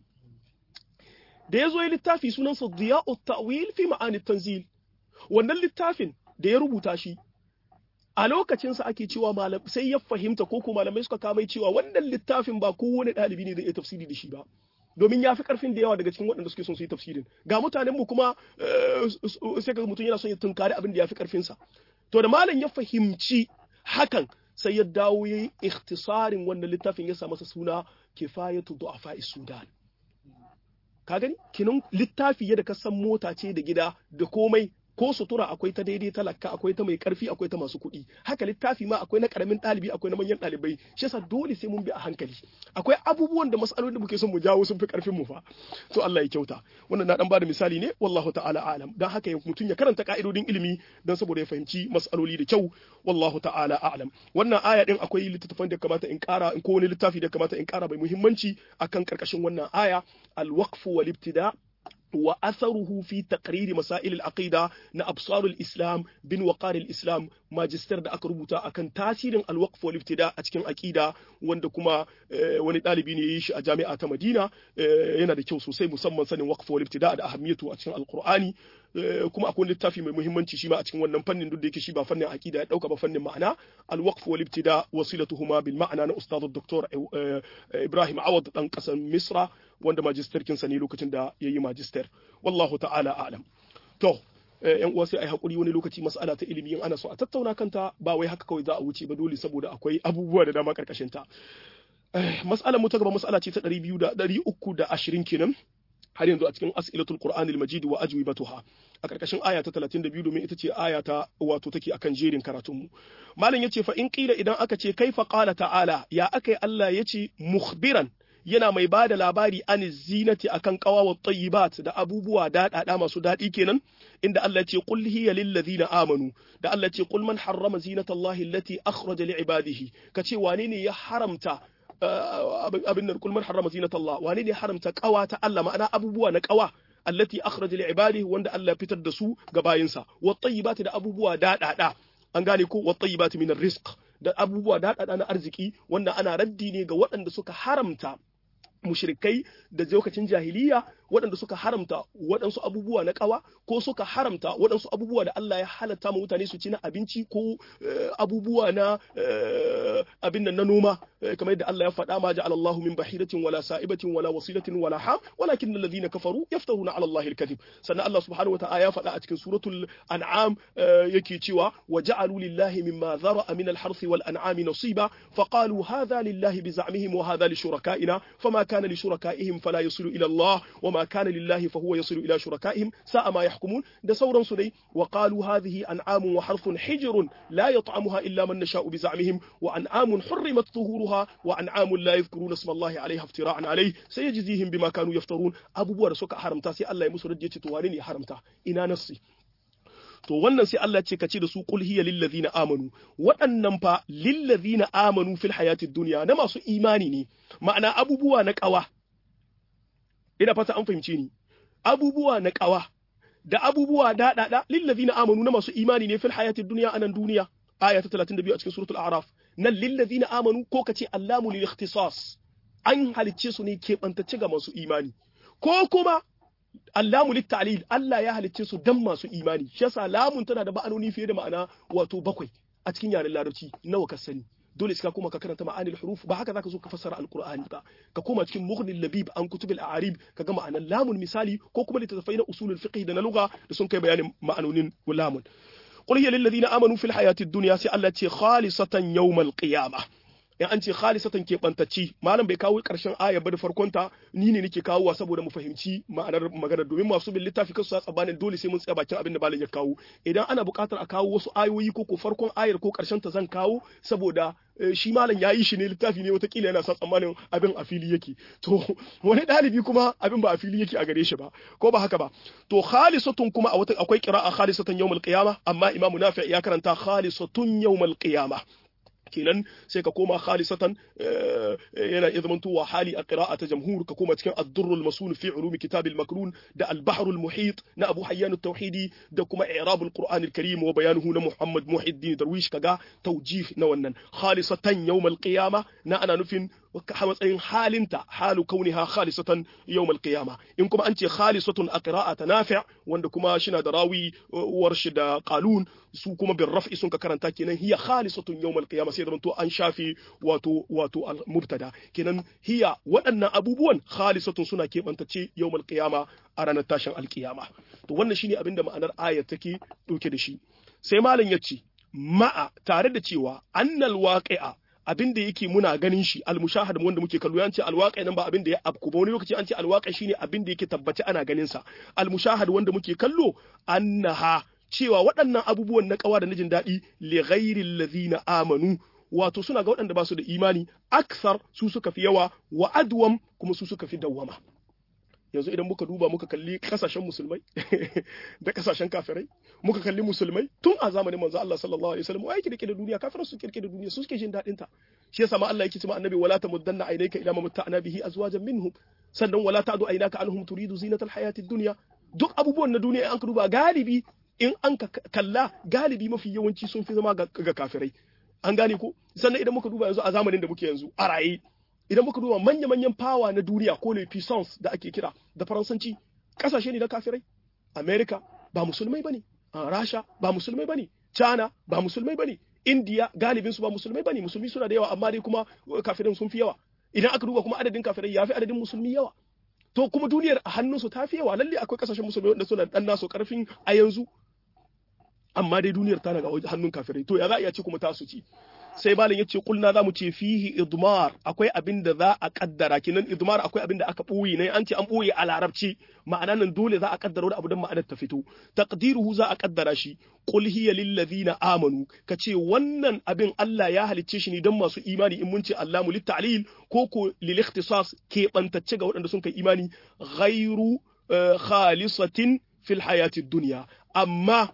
da yazo yi littafi sunansa Diya'u Ta'wil fi ma'ani tanzil wannan littafin da ya rubuta shi a lokacinsa ake cewa malam sai ya fahimta ko ko malamai suka kamai cewa wannan littafin ba kowane ɗalibi ne zai iya tafsiri da shi ba domin ya fi karfin da yawa daga cikin waɗanda suke son su yi tafsirin ga mutanen mu kuma sai ka mutum yana son ya tunkari abin da ya fi karfinsa to da malam ya fahimci hakan sai ya dawo ya yi ikhtisarin wannan littafin ya sa masa suna kifayatu du'afa sudan ka gani kinan littafi yadda ka san mota ce da gida da komai ko sutura akwai ta daidai talaka akwai ta mai karfi akwai ta masu kuɗi haka littafi ma akwai na karamin ɗalibi akwai na manyan ɗalibai shi yasa dole sai mun bi a hankali akwai abubuwan da masalolin da muke son mu jawo sun fi karfin mu fa to Allah ya kyauta wannan na dan bada misali ne wallahu ta'ala alam dan haka mutum ya karanta ka'idodin ilimi dan saboda ya fahimci masaloli da kyau wallahu ta'ala a'lam wannan aya din akwai littattafan da kamata in kara in ko wani littafi da kamata in kara bai muhimmanci akan karkashin wannan aya al-waqf wal ibtida' وأثره في تقرير مسائل العقيدة نأبصار الإسلام بن وقار الإسلام ماجستير da aka rubuta akan tasirin alwaqf wal ibtida a cikin aqida wanda kuma wani dalibi ne yi shi a jami'a ta Madina yana da kyau sosai musamman sanin waqf wal ibtida da ahammiyatu a cikin alqur'ani kuma akwai littafi mai muhimmanci shi ma a cikin wannan fannin duk da yake shi ba fannin aqida ya dauka ba fannin ma'ana alwaqf wal ibtida wasilatuhuma bil ma'ana na ustad dr Ibrahim Awad dan kasan Misra wanda magisterkin sa ne lokacin da yayi magister wallahu ta'ala a'lam to yan uwa sai ai hakuri wani lokaci mas'ala ta ilimi in ana so a tattauna kanta ba wai haka kawai za a wuce ba dole saboda akwai abubuwa da dama karkashin ta mas'alar mu ta gaba mas'ala ce ta 200 da 320 kenan har yanzu a cikin as'ilatul qur'anil majid wa ajwibatuha a karkashin aya ta 32 domin ita ce aya ta wato take akan jerin karatun mu malam yace fa in qila idan aka ce kaifa qala ta'ala ya akai Allah yace mukhbiran yana mai ba da labari an zinati akan kawawa tayyibat da abubuwa daɗaɗa masu daɗi kenan inda Allah ce qul hiya lil ladina amanu da Allah ce qul man harrama zinatallahi allati akhraja li ibadihi kace wane ne ya haramta abin nan kul man harrama zinatallah wane ne haramta kawa ta Allah ma'ana abubuwa na kawa allati akhraja li ibadihi wanda Allah fitar da su ga bayinsa wa tayyibati da abubuwa daɗaɗa an gane ko wa tayyibati min rizq da abubuwa daɗaɗa na arziki wanda ana raddi ne ga waɗanda suka haramta mushrikai da lokacin jahiliya waɗanda suka haramta waɗansu abubuwa na ƙawa ko suka haramta waɗansu abubuwa da Allah ya halatta ma mutane su ci na abinci ko abubuwa na abin nan na noma kamar yadda Allah ya faɗa ma ja'ala Allahu min bahiratin wala sa'ibatin wala wasilatin wala ham walakin alladhina kafaru yaftaruna 'ala Allahi al-kadhib sannan Allah subhanahu wata'ala ya faɗa a cikin suratul an'am yake cewa wa ja'alu lillahi mimma dhara'a min al-harthi wal an'ami nasiba faqalu hadha lillahi bi za'mihim wa hadha li shuraka'ina fama kana li shuraka'ihim fala yasilu ila Allah wa ma kana lillahi fa huwa yasilu ila shuraka'ihim sa'a ma yahkumun da sauransu dai wa qalu hadhihi an'amun wa harthun hijrun la yat'amuha illa man nasha'u bi za'mihim wa an'amun hurrimat zuhuruha wa an'amun la yadhkuruna isma Allah 'alayha iftira'an 'alayhi sayajzihim bima kanu yaftarun abubuwa da suka haramta sai Allah ya musu rajje ce to wane ne ya haramta ina nassi to wannan sai Allah ce kace da su qul hiya lil ladina amanu waɗannan fa lil ladina amanu fil hayatid dunya na masu imani ne ma'ana abubuwa na ƙawa ina fata an fahimce ni abubuwa na ƙawa da abubuwa daɗaɗa lil ladina amanu na masu imani ne fil hayatid dunya anan duniya aya ta 32 a cikin suratul a'raf nan lil ladina amanu ko kace allamu lil ikhtisas an halicce su ne keɓantacce ga masu imani ko kuma allamu littalil Allah ya halicce su dan masu imani shi yasa lamun tana da ma'anoni fiye da ma'ana wato bakwai a cikin yaren larabci nawa ka sani dole sai ka koma ka karanta ma'anil huruf ba haka zaka zo ka fassara alqur'ani ba ka koma cikin mughnil labib an kutubil a'arib ka ga ma'anan lamun misali ko kuma littattafai na usulul fiqh da na lugha da sun kai bayanin ma'anonin lamun qul hiya lil ladina amanu fil hayatid dunya sai Allah ce khalisatan yawmal qiyamah in an ce khalisatan keɓantacci malam bai kawo ƙarshen aya ba da farkonta ni ne nake kawowa saboda mu fahimci ma'anar magana domin masu bin littafi kansu sa tsabanin dole sai mun tsaya bakin abin da malam ya kawo idan ana buƙatar a kawo wasu ayoyi ko ko farkon ayar ko ƙarshen ta zan kawo saboda shi malam ya yi shi ne littafi ne watakila yana sa tsammanin abin a fili yake to wani ɗalibi kuma abin ba a fili yake a gare shi ba ko ba haka ba to khalisatun kuma a wata akwai qira'a khalisatan yawmal qiyamah amma imamu nafi ya karanta khalisatun yawmal qiyamah kenan sai ka koma khalisatan yana iya zamantowa hali a qira'a ta jamhur ka koma cikin ad-durr al-masun fi ulum kitab al-makrun da al-bahr al-muhit na Abu Hayyan at-Tauhidi da kuma i'rab al-Qur'an al-Karim wa bayanuhu na Muhammad Muhiddin Darwish kaga tawjih na wannan khalisatan yawm al-qiyamah na ana nufin a matsayin halinta halu kauniha khalisatan yawm al-qiyama in kuma an ce khalisatun a qira'ata nafi' wanda kuma shina da rawi warshi da qalun su kuma bin raf'i sun ka karanta kenan hiya khalisatun yawm al-qiyama sai zamanto an shafi wato wato al-mubtada kenan hiya waɗannan abubuwan khalisatun suna kebantace yawm al-qiyama a ranar tashin al-qiyama to wannan shine abinda ma'anar ayat take dauke da shi sai malam yace ma'a tare da cewa annal waqi'a abin da yake muna ganin shi almushahad wanda muke kallo yan ce alwaqi nan ba abin da ya afku ba wani lokaci an ce alwaqi shine abin da yake tabbaci ana ganin sa almushahad wanda muke kallo annaha cewa waɗannan abubuwan na kawa da na jin daɗi li ghairi allazina amanu wato suna ga waɗanda ba su da imani aksar su suka fi yawa wa adwam kuma su suka fi dawwama yanzu idan muka duba muka kalli kasashen musulmai da kasashen kafirai muka kalli musulmai tun a zamanin manzo Allah sallallahu alaihi wasallam wai kirkire da duniya kafirai su kirkire da duniya su suke jin dadin ta shi yasa ma Allah yake cewa annabi wala tamuddanna aynaka ila ma matta'na bihi azwajan minhum sannan wala ta'du aynaka anhum turidu zinatal hayatid dunya duk abubuwan na duniya an ka duba galibi in an ka kalla galibi mafi yawanci sun fi zama ga kafirai an gane ko sannan idan muka duba yanzu a zamanin da muke yanzu a raye idan muka duba manya-manyan fawa na duniya ko le puissance da ake kira da faransanci kasashe ne na kafirai america ba musulmai bane rasha ba musulmai bane china ba musulmai bane india galibin su ba musulmai bane musulmi suna da yawa amma dai kuma kafirin sun fi yawa idan aka duba kuma adadin kafirai yafi adadin musulmi yawa to kuma duniyar a hannunsu ta fi yawa lalle akwai kasashen musulmai wanda suna dan nasu karfin a yanzu amma dai duniyar tana ga hannun kafirai to ya za a iya ce kuma tasu ci sai malam yace kulna zamu ce fihi idmar akwai abin da za a kaddara kinan idmar akwai abin da aka boye ne an ce an boye a larabci ma'ana nan dole za a kaddara wani abu dan ma'anar ta fito taqdiruhu za a kaddara shi qul hiya lil ladina amanu kace wannan abin Allah ya halicce shi ne dan masu imani in mun ce Allahu lit ta'lil ko ko lil ikhtisas ke bantacce ga waɗanda sun kai imani ghairu khalisatin fil hayatid dunya amma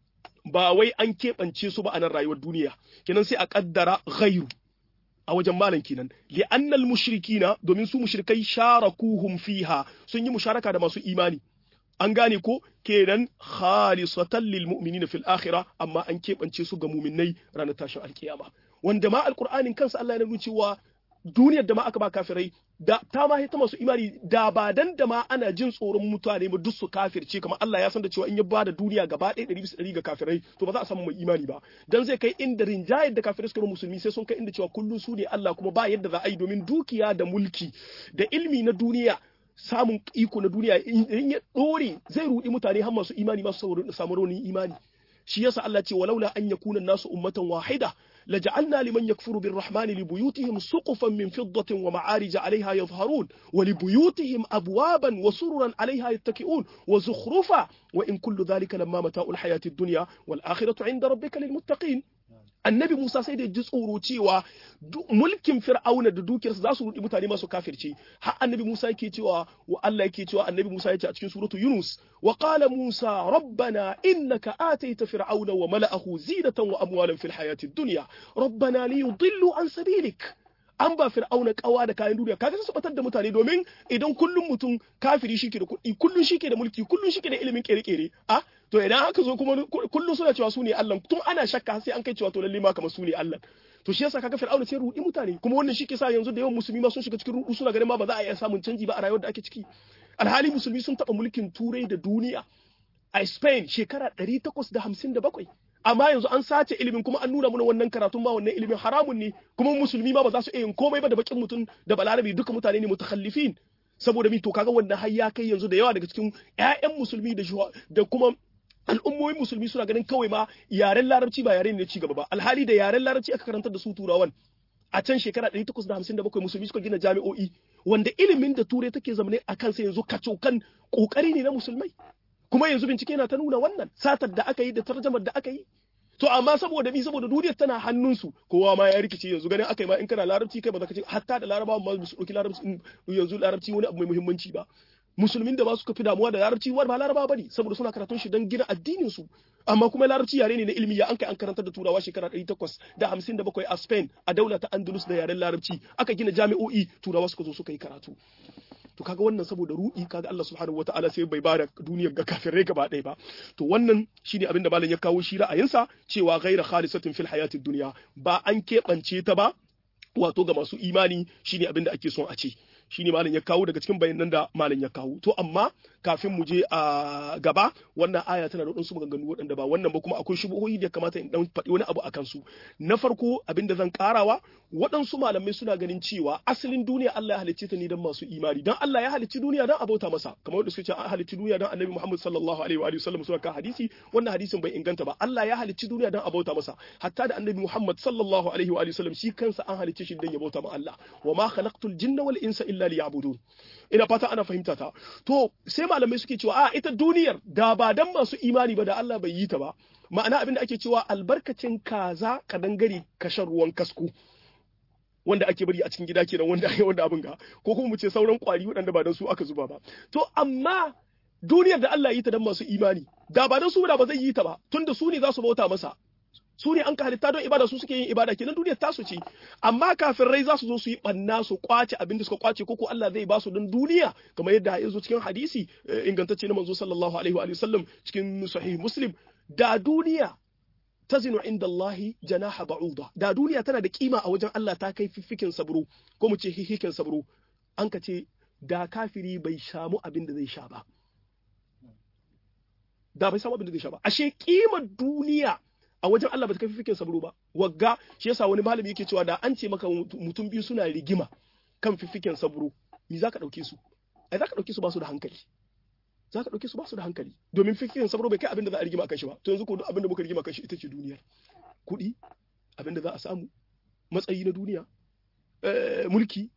ba wai an keɓance su ba a nan rayuwar duniya kenan sai a ƙaddara ghairu a wajen malam kenan li'annal mushrikina domin su mushrikai sharakuhum fiha sun yi musharaka da masu imani an gane ko kenan khalisatan lil mu'minina fil akhirah amma an keɓance su ga mu'minnai ranar tashin alkiyama wanda ma alqur'anin kansa Allah ya nuna cewa duniyar da ma aka ba kafirai da ta ma ta masu imani da ba dan da ma ana jin tsoron mutane ba duk su kafirce kamar Allah ya san da cewa in ya ba da duniya gaba ɗaya ɗari bisa ɗari ga kafirai to ba za a samu mai imani ba dan zai kai inda rinjayar da kafirai suka musulmi sai sun kai inda cewa kullum su ne Allah kuma ba yadda za a yi domin dukiya da mulki da ilmi na duniya samun iko na duniya in ya ɗore zai ruɗi mutane har masu imani masu samu raunin imani shi yasa Allah ce walaula an yakuna nasu ummatan wahida لجعلنا لمن يكفر بالرحمن لبيوتهم سقفا من فضة ومعارج عليها يظهرون ولبيوتهم أبوابا وسررا عليها يتكئون وزخرفا وإن كل ذلك لما متاع الحياة الدنيا والآخرة عند ربك للمتقين annabi Musa sai da ji tsoro cewa mulkin Fir'auna da dukiyarsa za su rudi mutane masu kafirci har annabi Musa yake cewa wa Allah yake cewa annabi Musa yace a cikin suratu Yunus wa qala Musa rabbana innaka ataita fir'auna wa mala'ahu zinatan wa amwalan fil hayati dunya rabbana liyudillu an sabilik an ba fir'auna kawa da kayan duniya kaga su batar da mutane domin idan kullum mutum kafiri shike da kuɗi kullum shike da mulki kullum shike da ilimin kere-kere a to idan aka zo kuma kullum suna cewa su ne Allah tun ana shakka sai an kai cewa to lalle ma kamar su ne Allah to shi yasa kaga fir'auna sai rudi mutane kuma wannan shi ke sa yanzu da yawan musulmi ma sun shiga cikin rudu suna ganin ma ba za a iya samun canji ba a rayuwar da ake ciki alhali musulmi sun taba mulkin turai da duniya a Spain shekara 857 amma yanzu an sace ilimin kuma an nuna mana wannan karatun ma wannan ilimin haramun ne kuma musulmi ma ba za su iya yin komai ba da bakin mutum da balarabi duka mutane ne mutakhallifin saboda mi to kaga wannan har ya kai yanzu da yawa daga cikin ƴaƴan musulmi da da kuma al'ummomin musulmi suna ganin kawai ma yaren larabci ba yare ne ci gaba ba alhali da yaren larabci aka karantar da su turawan a can shekara 857 musulmi suka gina jami'o'i wanda ilimin da turai take zamane a kansa yanzu kacokan kokari ne na musulmai kuma yanzu bincike na ta nuna wannan satar da aka yi da tarjamar da aka yi to amma saboda bi saboda duniyar tana hannunsu kowa ma ya rikice yanzu ganin aka yi ma in kana larabci kai ba za ka ce hatta da larabawa ma su ɗauki larabci yanzu larabci wani abu mai muhimmanci ba musulmin da ba su fi damuwa da larabci wani ba larabawa bane saboda suna karatun shi don gina addinin su amma kuma larabci yare ne na ilimi ya an kai an karantar da turawa shekara 857 a Spain a daula ta Andalus da yaren larabci aka gina jami'o'i turawa suka zo suka yi karatu to kaga wannan saboda ruɗi kaga Allah subhanahu wataala sai bai bada duniyar ga kafirai gaba ɗaya ba to wannan shine abin da malam ya kawo shi ra'ayinsa cewa ghaira khalisatin fil hayatid dunya ba an keɓance ta ba wato ga masu imani shine abin da ake son a ce shine malam ya kawo daga cikin bayanan da malam ya kawo to amma kafin mu je a gaba wannan aya tana da wadansu maganganu waɗanda ba wannan ba kuma akwai shubuhoyi da kamata in dan faɗi wani abu akan su na farko abin da zan karawa waɗansu malamai suna ganin cewa asalin duniya Allah ya halicce ta ne don masu imani dan Allah ya halicci duniya don abauta masa kamar wanda suka ce an halicci duniya don Annabi Muhammad sallallahu alaihi wa sallam suna kan hadisi wannan hadisin bai inganta ba Allah ya halicci duniya don abauta masa hatta da Annabi Muhammad sallallahu alaihi wa sallam shi kansa an halicce shi don ya bauta ma Allah wa ma khalaqtul jinna wal insa illa liya'budun ina fata ana fahimta ta to sai malamai suke cewa a ita duniyar da ba dan masu imani ba da Allah bai yi ta ba ma'ana abin da ake cewa albarkacin kaza ka dangare kashan ruwan kasko wanda ake bari a cikin gida kenan wanda wanda abin ga ko kuma mu ce sauran kwari waɗanda ba dan su aka zuba ba to amma duniyar da Allah yi ta dan masu imani da ba dan su da ba zai yi ta ba tunda su ne za su bauta masa su ne an ka halitta don ibada su suke yin ibada kenan duniyar tasu ce amma kafirai za su zo su yi banna su kwace abin da suka kwace ko Allah zai ba su don duniya kamar yadda ya zo cikin hadisi ingantacce na manzo sallallahu alaihi wa sallam cikin sahih muslim da duniya tazinu inda Allahi janaha ba'uda da duniya tana da kima a wajen Allah ta kai fiffikin sabro ko mu ce hihikin sabro an ka ce da kafiri bai samu abin da zai sha ba da bai samu abin da zai sha ba ashe kimar duniya a wajen Allah ba ta kai fifikin sabro ba wagga shi yasa wani malami yake cewa da an ce maka mutum biyu suna rigima kan fifikin sabro me zaka dauke su ai zaka dauke su ba su da hankali za ka ɗauke su ba su da hankali domin fikirin sabro bai kai abin da za a rigima kan shi ba to yanzu ko duk abin da muka rigima kan shi ita ce duniyar kuɗi abin da za a samu matsayi na duniya mulki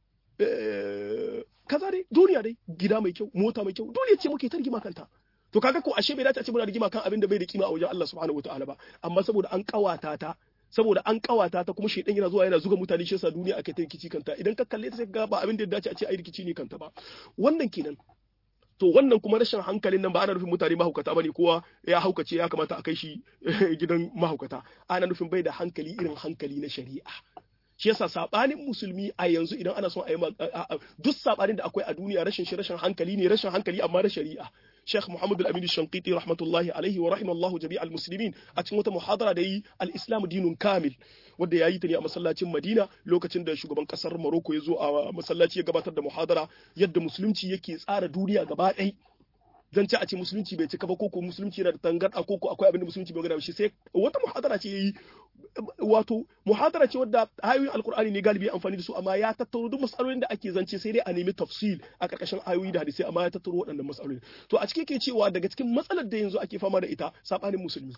kaza dai duniya dai gida mai kyau mota mai kyau duniya ce muke ta rigima kanta to kaga ko ashe bai dace a ce muna rigima kan abin da bai da kima a wajen Allah subhanahu wataala ba amma saboda an kawata ta saboda an kawata ta kuma shedan yana zuwa yana zuga mutane shi yasa duniya ake ta rikici kanta idan ka kalle ta sai ga ba abin da ya dace a ce ai rikici ne kanta ba wannan kenan to wannan kuma rashin hankalin nan ba ana nufin mutane mahaukata bane kowa ya haukace ya kamata a kai shi gidan mahaukata ana nufin bai da hankali irin hankali na shari'a shi yasa sabanin musulmi a yanzu idan ana son a yi duk sabanin da akwai a duniya rashin shi rashin hankali ne rashin hankali amma na shari'a Sheikh Muhammad Al-Amin Shanqiti rahmatullahi alaihi wa rahimallahu jami'al muslimin a cikin wata muhadara da yi al-Islam dinun kamil wanda yayi ta ne a masallacin Madina lokacin da shugaban kasar Morocco ya zo a masallaci ya gabatar da muhadara yadda musulunci yake tsara duniya gaba ɗaya zan ci a ce musulunci bai cika ba ko ko musulunci yana da tangarda ko ko akwai abin da musulunci bai gada shi sai wata muhadara ce yayi wato muhadara ce wadda ayoyin alkur'ani ne galibi amfani da su amma ya tattaro duk matsalolin da ake zance sai dai a nemi tafsil a karkashin ayoyi da hadisai amma ya tattaro waɗannan matsaloli to a cikin ke cewa daga cikin matsalar da yanzu ake fama da ita sabanin musulmi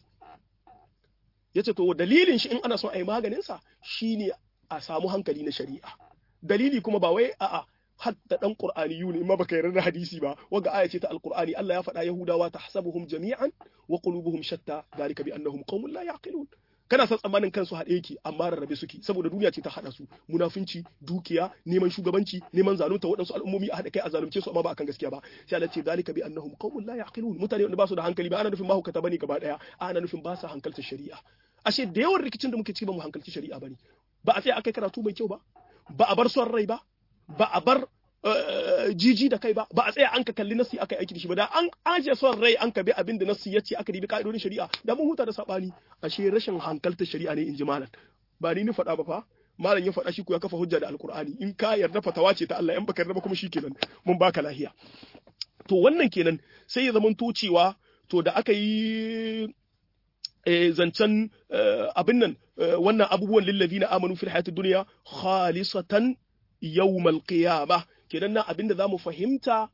yace to dalilin shi in ana son a yi maganin sa shine a samu hankali na shari'a dalili kuma ba wai a'a hatta dan qur'ani yuni in ma baka yarda da hadisi ba waga aya ce ta alqur'ani Allah ya faɗa yahudawa tahsabuhum jami'an wa qulubuhum shatta dalika bi annahum qaumun la yaqilun kana san tsammanin kansu haɗe yake amma rarrabe suke saboda duniya ce ta haɗa su munafunci dukiya neman shugabanci neman zalunta waɗansu al'ummomi a haɗa kai a zalunce su amma ba akan gaskiya ba sai Allah ce dalika bi annahum qaumun la yaqilun mutane wanda ba su da hankali ba ana nufin mahukata bane gaba daya ana nufin ba su hankalta shari'a ashe da yawan rikicin da muke ciki ba mu hankalci shari'a bane ba a tsaya akai karatu mai kyau ba ba a bar son rai ba ba a bar jiji da kai ba ba a tsaya an ka kalli nasi aka aiki da shi ba da an aje son rai an ka bi abin da nasi ya ce aka dibi ka'idodin shari'a da mun huta da sabani ashe rashin hankaltar shari'a ne in ji malam ba ni ni faɗa ba fa malam ya faɗa shi ko ya kafa hujja da alkur'ani in ka yarda fatawa ce ta Allah in baka yarda ba kuma shikenan mun baka lahiya to wannan kenan sai ya zamanto cewa to da aka yi zancen abin nan wannan abubuwan lillazina amanu fil hayatid dunya khalisatan yawmal qiyamah kenan nan abin da zamu fahimta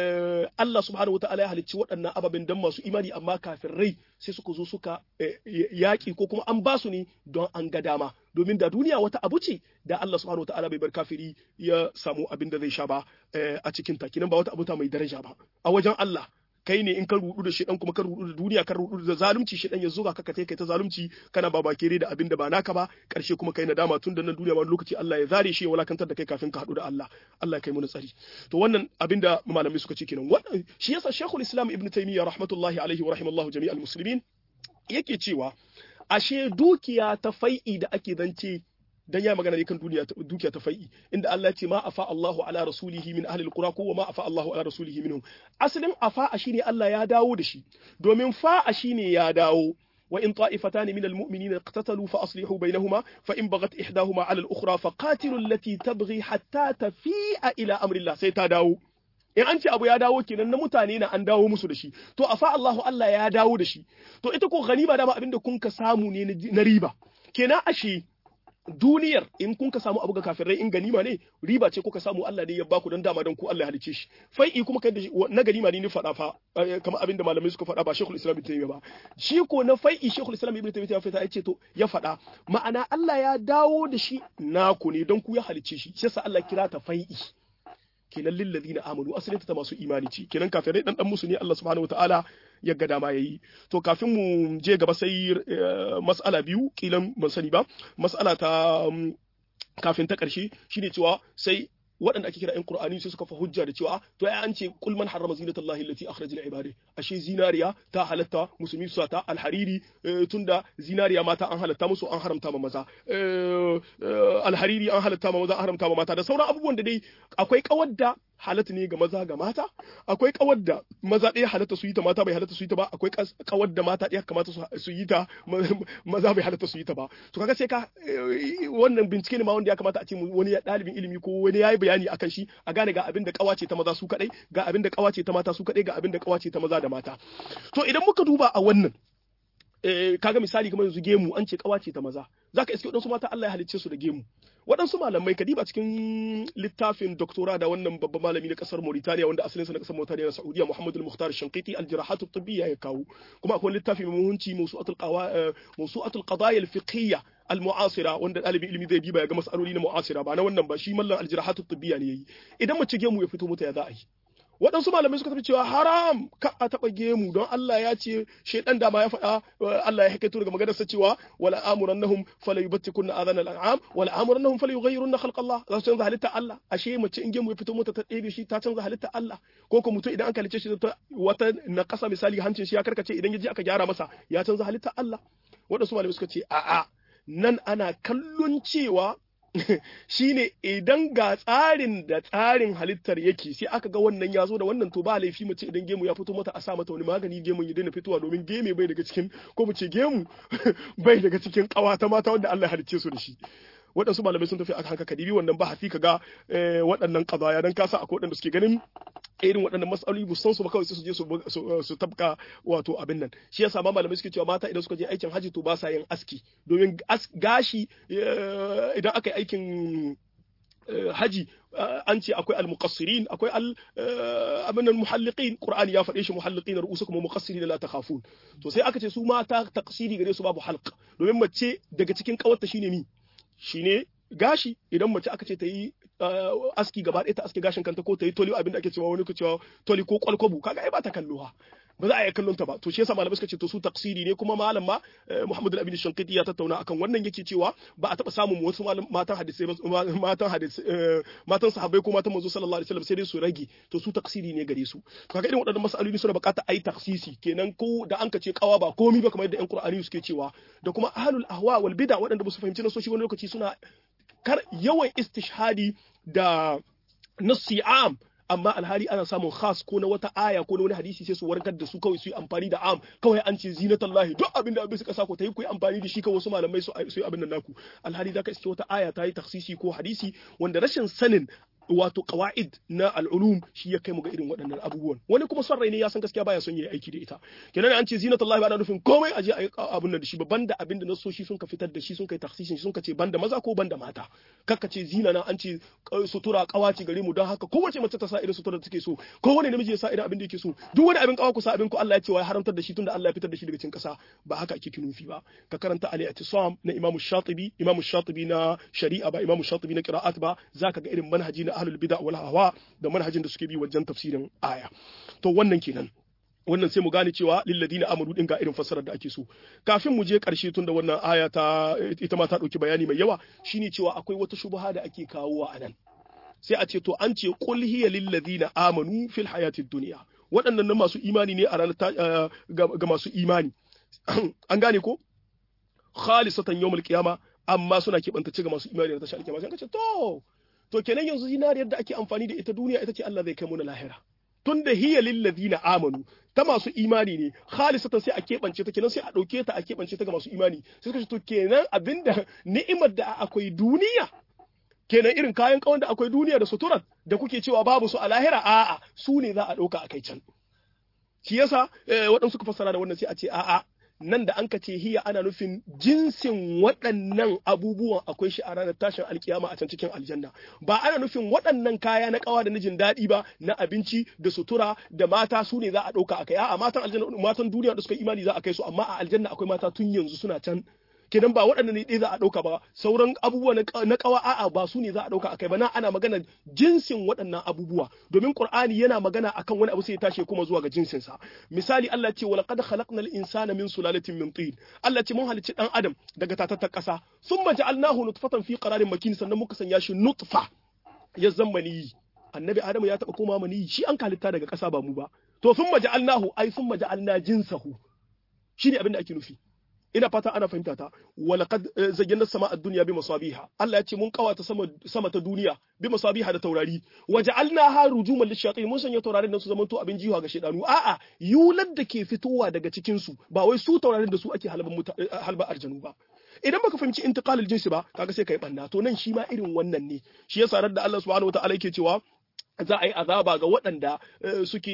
Allah subhanahu wa ta'ala ya halicci waɗannan ababen don masu imani amma kafin rai sai suka zo suka yaƙi ko kuma an ba su ne don an ga dama domin da duniya wata abu ce da Allah subhanahu wa ta'ala bai bar kafiri ya samu abin da zai sha ba a cikin ta kenan ba wata abuta mai daraja ba a wajen Allah kai ne in ka rudu da shedan kuma ka rudu da duniya ka rudu da zalunci shedan ya zuga ka kai ta zalunci kana ba bakere da abin da ba naka ba karshe kuma kai nadama tun da nan duniya wani lokaci Allah ya zare shi ya walakantar da kai kafin ka hadu da Allah Allah ya kai mu tsari to wannan abin da malamai suka ce kenan wannan shi yasa Sheikhul Islam Ibn Taymiyyah rahmatullahi alaihi wa rahimallahu jami'al muslimin yake cewa ashe dukiya ta fai'i da ake zance dan ya magana ne kan duniya dukiya ta fai'i inda Allah ya ce ma afa Allahu ala rasulihi min ahli alqura ko ma afa Allahu ala rasulihi minhum asalin afa shine Allah ya dawo da shi domin fa'a shine ya dawo وإن طائفتان من المؤمنين اقتتلوا فأصلحوا بينهما فإن بغت إحداهما على الأخرى فقاتلوا التي تبغي حتى تفيء إلى أمر الله سيتداو in an ce abu ya dawo kenan na mutane na an dawo musu da shi to afa Allahu Allah ya dawo da shi to ita ko ganima dama abinda kun ka samu ne na riba kenan ashe duniyar in kun ka samu abu ga kafirai in ganima ne riba ce kuka samu Allah ne ya baku don dama don ku Allah ya halice shi fai'i kuma kai da na ganima ne ni faɗa fa kamar abinda malamai suka faɗa ba Sheikhul Islam Ibn Taymiyyah ba shi ko na fai'i Sheikhul Islam Ibn Taymiyyah ya ce to ya faɗa ma'ana Allah ya dawo da shi naku ne don ku ya halice shi shi yasa Allah kira ta fai'i kenan lillazina amanu asalin ta masu imani ce kenan kafirai dan dan musu ne Allah subhanahu wataala ya ga dama yayi to kafin mu je gaba sai mas'ala biyu kilan ban sani ba mas'ala ta kafin ta karshe shine cewa sai waɗanda ake kira ƴan Qur'ani sai suka fa hujja da cewa to ai an ce kul man harrama zinatallahi allati akhraja lil ibadi ashe zinariya ta halatta musulmi su ta alhariri tunda zinariya mata an halatta musu an haramta ma maza alhariri an halatta ma maza an haramta ma mata da sauran abubuwan da dai akwai kawar da halatta ne ga maza ga mata akwai kawar da maza ɗaya halatta su yi ta mata bai halatta su yi ta ba akwai kawar da mata ɗaya kamata su yi ta maza bai halatta su yi ta ba to kaga sai ka wannan bincike ne ma wanda ya kamata a ce wani ɗalibin ilimi ko wani yayi bayani akan shi a gane ga abin da kawace ta maza su kadai ga abin da kawace ta mata su kadai ga abin da kawace ta maza da mata to idan muka duba a wannan kaga misali kamar yanzu gemu an ce kawace ta maza zaka iske wadansu mata Allah ya halicce su da gemu waɗansu malamai kadiba cikin littafin doktora da wannan babban malami na kasar Mauritania wanda asalinsa na kasar Mauritania na Saudiya Muhammad al-Mukhtar Shanqiti al-Jirahat at-Tibbiyya ya kawo kuma akwai littafi mai muhimmanci mawsu'atul qawa mawsu'atul qadaya al-fiqhiyya al-mu'asira wanda ɗalibin ilimi zai diba ya ga mas'aloli na mu'asira ba na wannan ba shi mallan al-jirahatu tibbiya ne yayi idan mace gemu ya fito mata ya za a yi waɗansu malamai suka tafi cewa haram ka a taɓa gemu don Allah ya ce shaidan dama ya faɗa Allah ya hakaito daga maganarsa cewa wala amurannahum fala yubtikunna adana al'am wala amurannahum fala yughayyirunna khalqa Allah za su canza halitta Allah ashe mace in gemu ya fito mota ta ɗebe shi ta canza halitta Allah ko ko mutum idan an kalice shi ta wata na ƙasa misali hancin shi ya karkace idan ya je aka gyara masa ya canza halitta Allah waɗansu malamai suka ce a'a nan ana kallon cewa shine idan ga tsarin da tsarin halittar yake sai aka ga wannan ya zo da wannan to ba laifi mace idan gemu ya fito mata a sa mata wani magani gemun ya daina fitowa domin geme bai daga cikin ko mu ce gemu bai daga cikin kawata mata wanda Allah ya halicce su da shi waɗansu malamai sun tafi a haka kadibi wannan ba hafi ka ga waɗannan kazaya dan kasa akwai waɗanda suke ganin irin waɗannan matsaloli bu san su ba kawai su je su tabka wato abin nan shi yasa ma malamai suke cewa mata idan suka je aikin haji to ba sa yin aski domin gashi idan aka yi aikin haji an ce akwai al-muqassirin akwai al abin muhalliqin qur'ani ya faɗe shi muhalliqin ru'usukum wa muqassirin la takhafun to sai aka ce su mata taqsiri gare su babu halq domin mace daga cikin kawarta shine mi shine gashi idan mace aka ce ta yi aski gaba ɗaya ta aski gashin kanta ko ta yi toli abin da ake cewa wani ku cewa toli ko kwalkwabu kaga ai ba ta kalluwa ba za a iya kallon ta ba to shi yasa malamai suka ce to su taksiri ne kuma malam ma Muhammad al-Amin Shankiti ya tattauna akan wannan yake cewa ba a taba samun wasu matan hadisi matan hadisi matan sahabbai ko matan manzo sallallahu alaihi wasallam sai dai su rage to su taksiri ne gare su kaga irin waɗannan masaloli suna bukata ai taksisi kenan ko da an ka ce kawa ba komai ba kamar yadda ƴan Qur'ani suke cewa da kuma ahlul ahwa wal bid'a waɗanda ba su fahimci nasoshi wani lokaci suna kar yawan istishhadi da nassi am amma alhali ana samun khas ko na wata aya ko na wani hadisi sai su warkar da su kawai su yi amfani da am kawai an ce zinatallahi duk abin da abin suka sa ku ta yi ku yi amfani da shi kawai wasu malamai su yi abin nan naku alhali zaka iske wata aya ta yi taksisi ko hadisi wanda rashin sanin wato qawaid na al'ulum shi ya kai mu ga irin waɗannan abubuwan wani kuma son rai ne ya san gaskiya baya son yayi aiki da ita kenan an ce zinatullahi ba na nufin komai aje a abun nan da shi ba banda abin da nasoshi sun ka fitar da shi sun kai taksisin sun ka ce banda maza ko banda mata kakka ce zina na an ce sutura kawaci gare mu don haka kowace mace ta sa irin sutura da take so kowane namiji ya sa irin abin da yake so duk wani abin kawa ku sa abin ku Allah ya ce wa haramtar da shi tunda Allah ya fitar da shi daga cikin kasa ba haka ake kinufi ba ka karanta al-i'tisam na Imam Shatibi Imam Shatibi na shari'a ba Imam Shatibi na qira'at ba zaka ga irin manhaji na ahlul bid'a wal hawa da manhajin da suke bi wajen tafsirin aya to wannan kenan wannan sai mu gane cewa lilladina amanu din ga irin fassarar da ake so kafin mu je karshe tunda wannan aya ta ita ma ta dauki bayani mai yawa shine cewa akwai wata shubha da ake kawowa a nan sai a ce to an ce qul hiya lilladina amanu fil hayatid dunya waɗannan masu imani ne a ranar ga masu imani an gane ko khalisatan yawmul qiyama amma suna keɓantace ga masu imani da tashi alkiyama sai ka ce to to kenan yanzu zinariyar da ake amfani da ita duniya ita ce Allah zai kai mu na lahira tun da hiya lillazina amanu ta masu imani ne khalisatan sai a keɓance ta kenan sai a ɗauke ta a keɓance ta ga masu imani sai suka ce to kenan abinda ni'imar da akwai duniya kenan irin kayan kawan da akwai duniya da suturar da kuke cewa babu su a lahira a'a su ne za a ɗauka a kai can shi yasa waɗansu suka fassara da wannan sai a ce a'a nan da an ka ce hiya ana nufin jinsin waɗannan abubuwan akwai shi a ranar tashin alkiyama a can cikin aljanna ba ana nufin waɗannan kaya na kawa da na jin daɗi ba na abinci da sutura da mata su ne za a ɗauka a kai a'a matan aljanna matan duniya da suka imani za a kai su amma a aljanna akwai mata tun yanzu suna can kenan ba waɗanda ne ɗaya za a ɗauka ba sauran abubuwa na ƙawa a'a ba su ne za a ɗauka akai ba na ana magana jinsin waɗannan abubuwa domin qur'ani yana magana akan wani abu sai ya tashi kuma zuwa ga jinsin sa misali Allah ce wala qad khalaqnal insana min sulalatin min tin Allah ce mun halicci dan adam daga tatattar ƙasa thumma ja'alnahu nutfatan fi qararin makin sannan muka sanya shi nutfa ya zammani annabi adamu ya taɓa koma mani shi an halitta daga ƙasa ba mu ba to thumma ja'alnahu ai thumma ja'alna jinsahu shine abin da ake nufi ina fata ana fahimta ta walaqad zayyana sama ad-dunya bi masabiha Allah ya ce mun kawata sama sama ta duniya bi masabiha da taurari waja'alnaha rujuman lishayatin mun sanya taurarin nan su zamanto abin jiwa ga shedanu a'a yulad da ke fitowa daga cikin su ba wai su taurarin da su ake halban halba arjanu ba idan baka fahimci intiqalul jinsi ba kaga sai kai banna to nan shi ma irin wannan ne shi yasa da Allah subhanahu wataala yake cewa za a yi azaba ga waɗanda suke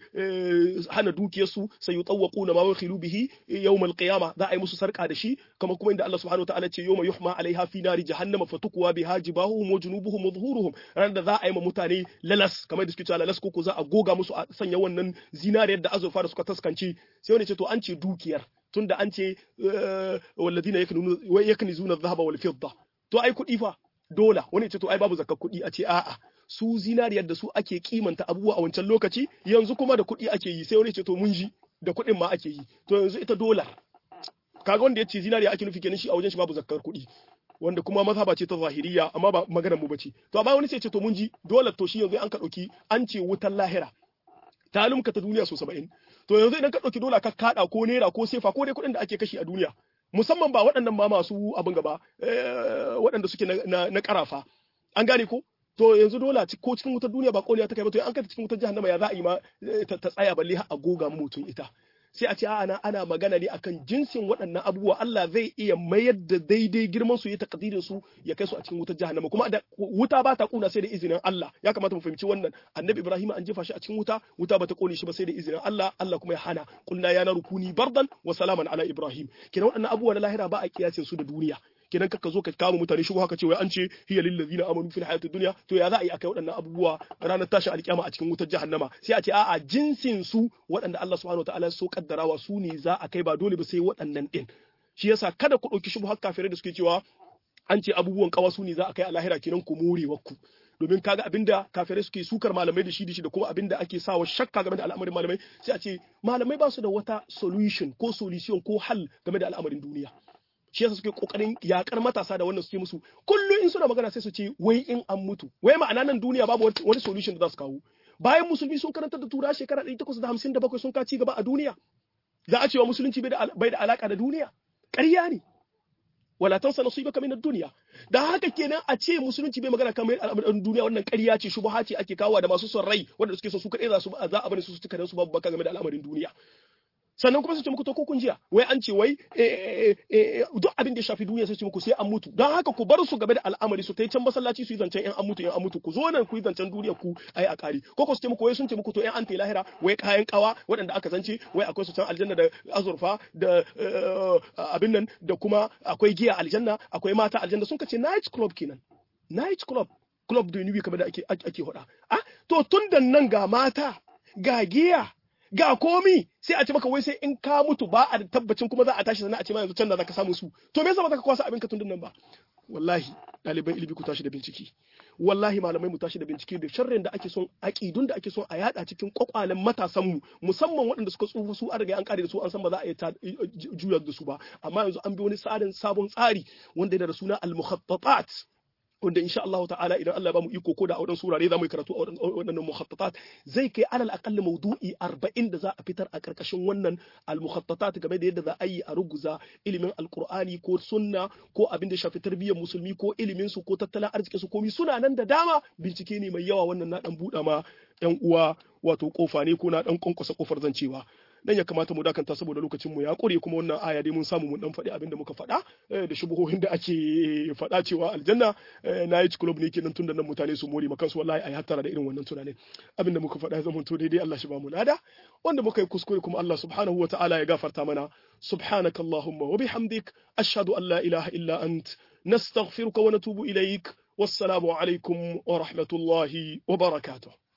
hana dukiyarsu sai yi tsawaku na mawar khilu bihi yawmal qiyama za a yi musu sarka da shi kamar kuma inda Allah subhanahu wataala ce yawma yuhma alaiha fi nari jahannama fatukuwa biha jibahuhum wa junubuhum wa zuhuruhum ran da za a yi ma mutane lalas kamar da suke cewa lalas ko za a goga musu a sanya wannan zinariyar da azurfa da suka taskance sai wani ce to an ce dukiyar tunda an ce walladina yaknizuna adh-dhahaba wal fidda to ai kuɗi fa dola wani ce to ai babu zakar kuɗi a ce a'a su zinariyar da su ake kimanta abubuwa a wancan lokaci yanzu kuma da kuɗi ake yi sai wani ce to mun ji da kuɗin ma ake yi to yanzu ita dola kaga wanda ya ce zinariya ake nufi kenan shi a wajen shi babu zakkar kuɗi wanda kuma mazhaba ce ta zahiriya amma ba maganar mu bace to amma wani sai ce to mun ji dole to shi yanzu an ka dauki an ce wutar lahira ta lumka ta duniya so 70 to yanzu idan ka dauki dola ka kada ko naira ko sefa ko dai kuɗin da ake kashi a duniya musamman ba waɗannan ma masu abin gaba waɗanda suke na karafa an gane ko to yanzu dola ko cikin wutar duniya ba koliya ta kai ba to an kai cikin wutar jahannama ya za a yi ma ta tsaya balle a goga mutum ita sai a ce ana ana magana ne akan jinsin waɗannan abubuwa Allah zai iya mayar da daidai girman su ya takdirin su ya kai su a cikin wutar jahannama kuma da wuta ba ta kuna sai da izinin Allah ya kamata mu fahimci wannan annabi Ibrahim an jefa shi a cikin wuta wuta ba ta kone shi ba sai da izinin Allah Allah kuma ya hana kulna ya naru kuni bardan wa salaman ala Ibrahim kina waɗannan abubuwa na lahira ba a kiyasin su da duniya kenan kaka zo ka kama mutane shi haka ce wai an ce hiya lil ladina amanu fil hayatid dunya to ya za a yi akai waɗannan abubuwa ranar tashin alkiyama a cikin wutar jahannama sai a ce a'a jinsin su waɗanda Allah subhanahu wataala so kaddarawa su ne za a kai ba dole ba sai waɗannan din shi yasa kada ku ɗauki shubu har kafirai da suke cewa an ce abubuwan kawa su ne za a kai a lahira kenan ku more ku domin kaga abinda kafirai suke sukar malamai da shi da shi da kuma abinda ake sawa shakka game da al'amarin malamai sai a ce malamai ba su da wata solution ko solution ko hal game da al'amarin duniya shi yasa suke kokarin yakar matasa da wannan suke musu kullum in suna magana sai su ce wai in an mutu wai ma'ana nan duniya babu wani solution da za su kawo bayan musulmi sun karanta da tura shekara 857 sun ka ci gaba a duniya za a cewa musulunci bai da alaka da duniya ƙarya ne wala tansa nasibaka min ad-dunya da haka kenan a ce musulunci bai magana kamar al'amuran duniya wannan ƙarya ce shubha ce ake kawo da masu son rai wanda suke so su kaɗai za su za a bari su su tuka su babu baka game da al'amarin duniya sannan kuma su ce muku to ko kun jiya wai an ce wai duk abin da ya shafi duniya sai ce muku sai an mutu don haka ku bar su game da al'amari su ta can masallaci su yi zancen yan an mutu yan an mutu ku zo nan ku yi zancen duniya ku ai a kari ko ko su ce muku wai sun ce muku to yan an ta lahira wai kayan kawa waɗanda aka zance wai akwai su can aljanna da azurfa da abin nan da kuma akwai giya aljanna akwai mata aljanna sun kace night club kenan night club club da nubi kamar da ake ake hoda ah to tun da nan ga mata ga giya ga komi sai a ce maka wai sai in ka mutu ba a tabbacin kuma za a tashi sannan a ce ma yanzu can da zaka samu su to me yasa ba za ka kwasa abin ka tun nan ba wallahi ɗaliban ilimi ku tashi da bincike wallahi malamai mu tashi da bincike da sharrin da ake son aƙidun da ake son a yada cikin kwakwalen matasan mu musamman waɗanda suka tsufa su an riga an kare da su an san ba za a iya juyar da su ba amma yanzu an bi wani tsarin sabon tsari wanda yana da suna al-mukhattatat wanda insha Allah ta'ala idan Allah ba mu iko ko da a wadansu surare za mu yi karatu a wadannan mukhattatat zai kai alal aqall mawdu'i 40 da za a fitar a karkashin wannan al mukhattatat game da yadda za a yi a ruguza ilimin alqur'ani ko sunna ko abin da shafi tarbiyyar musulmi ko ilimin su ko tattalin arzikin su komai suna nan da dama bincike ne mai yawa wannan na dan buɗa ma yan uwa wato kofa ne ko na dan kwankwasa kofar zancewa dan ya kamata mu dakanta saboda lokacin mu ya kure kuma wannan aya dai mun samu mun dan faɗi abin da muka faɗa da shubuhohin da ake faɗa cewa aljanna na yi club ne kenan tunda nan mutane su more makansu wallahi ai hattara da irin wannan tunanin abin da muka faɗa ya zama to daidai Allah shi ba mu lada wanda muka yi kuskure kuma Allah subhanahu wataala ya gafarta mana subhanakallahumma wa bihamdik ashhadu an la ilaha illa ant nastaghfiruka wa natubu ilaik wassalamu alaikum wa rahmatullahi wa barakatuh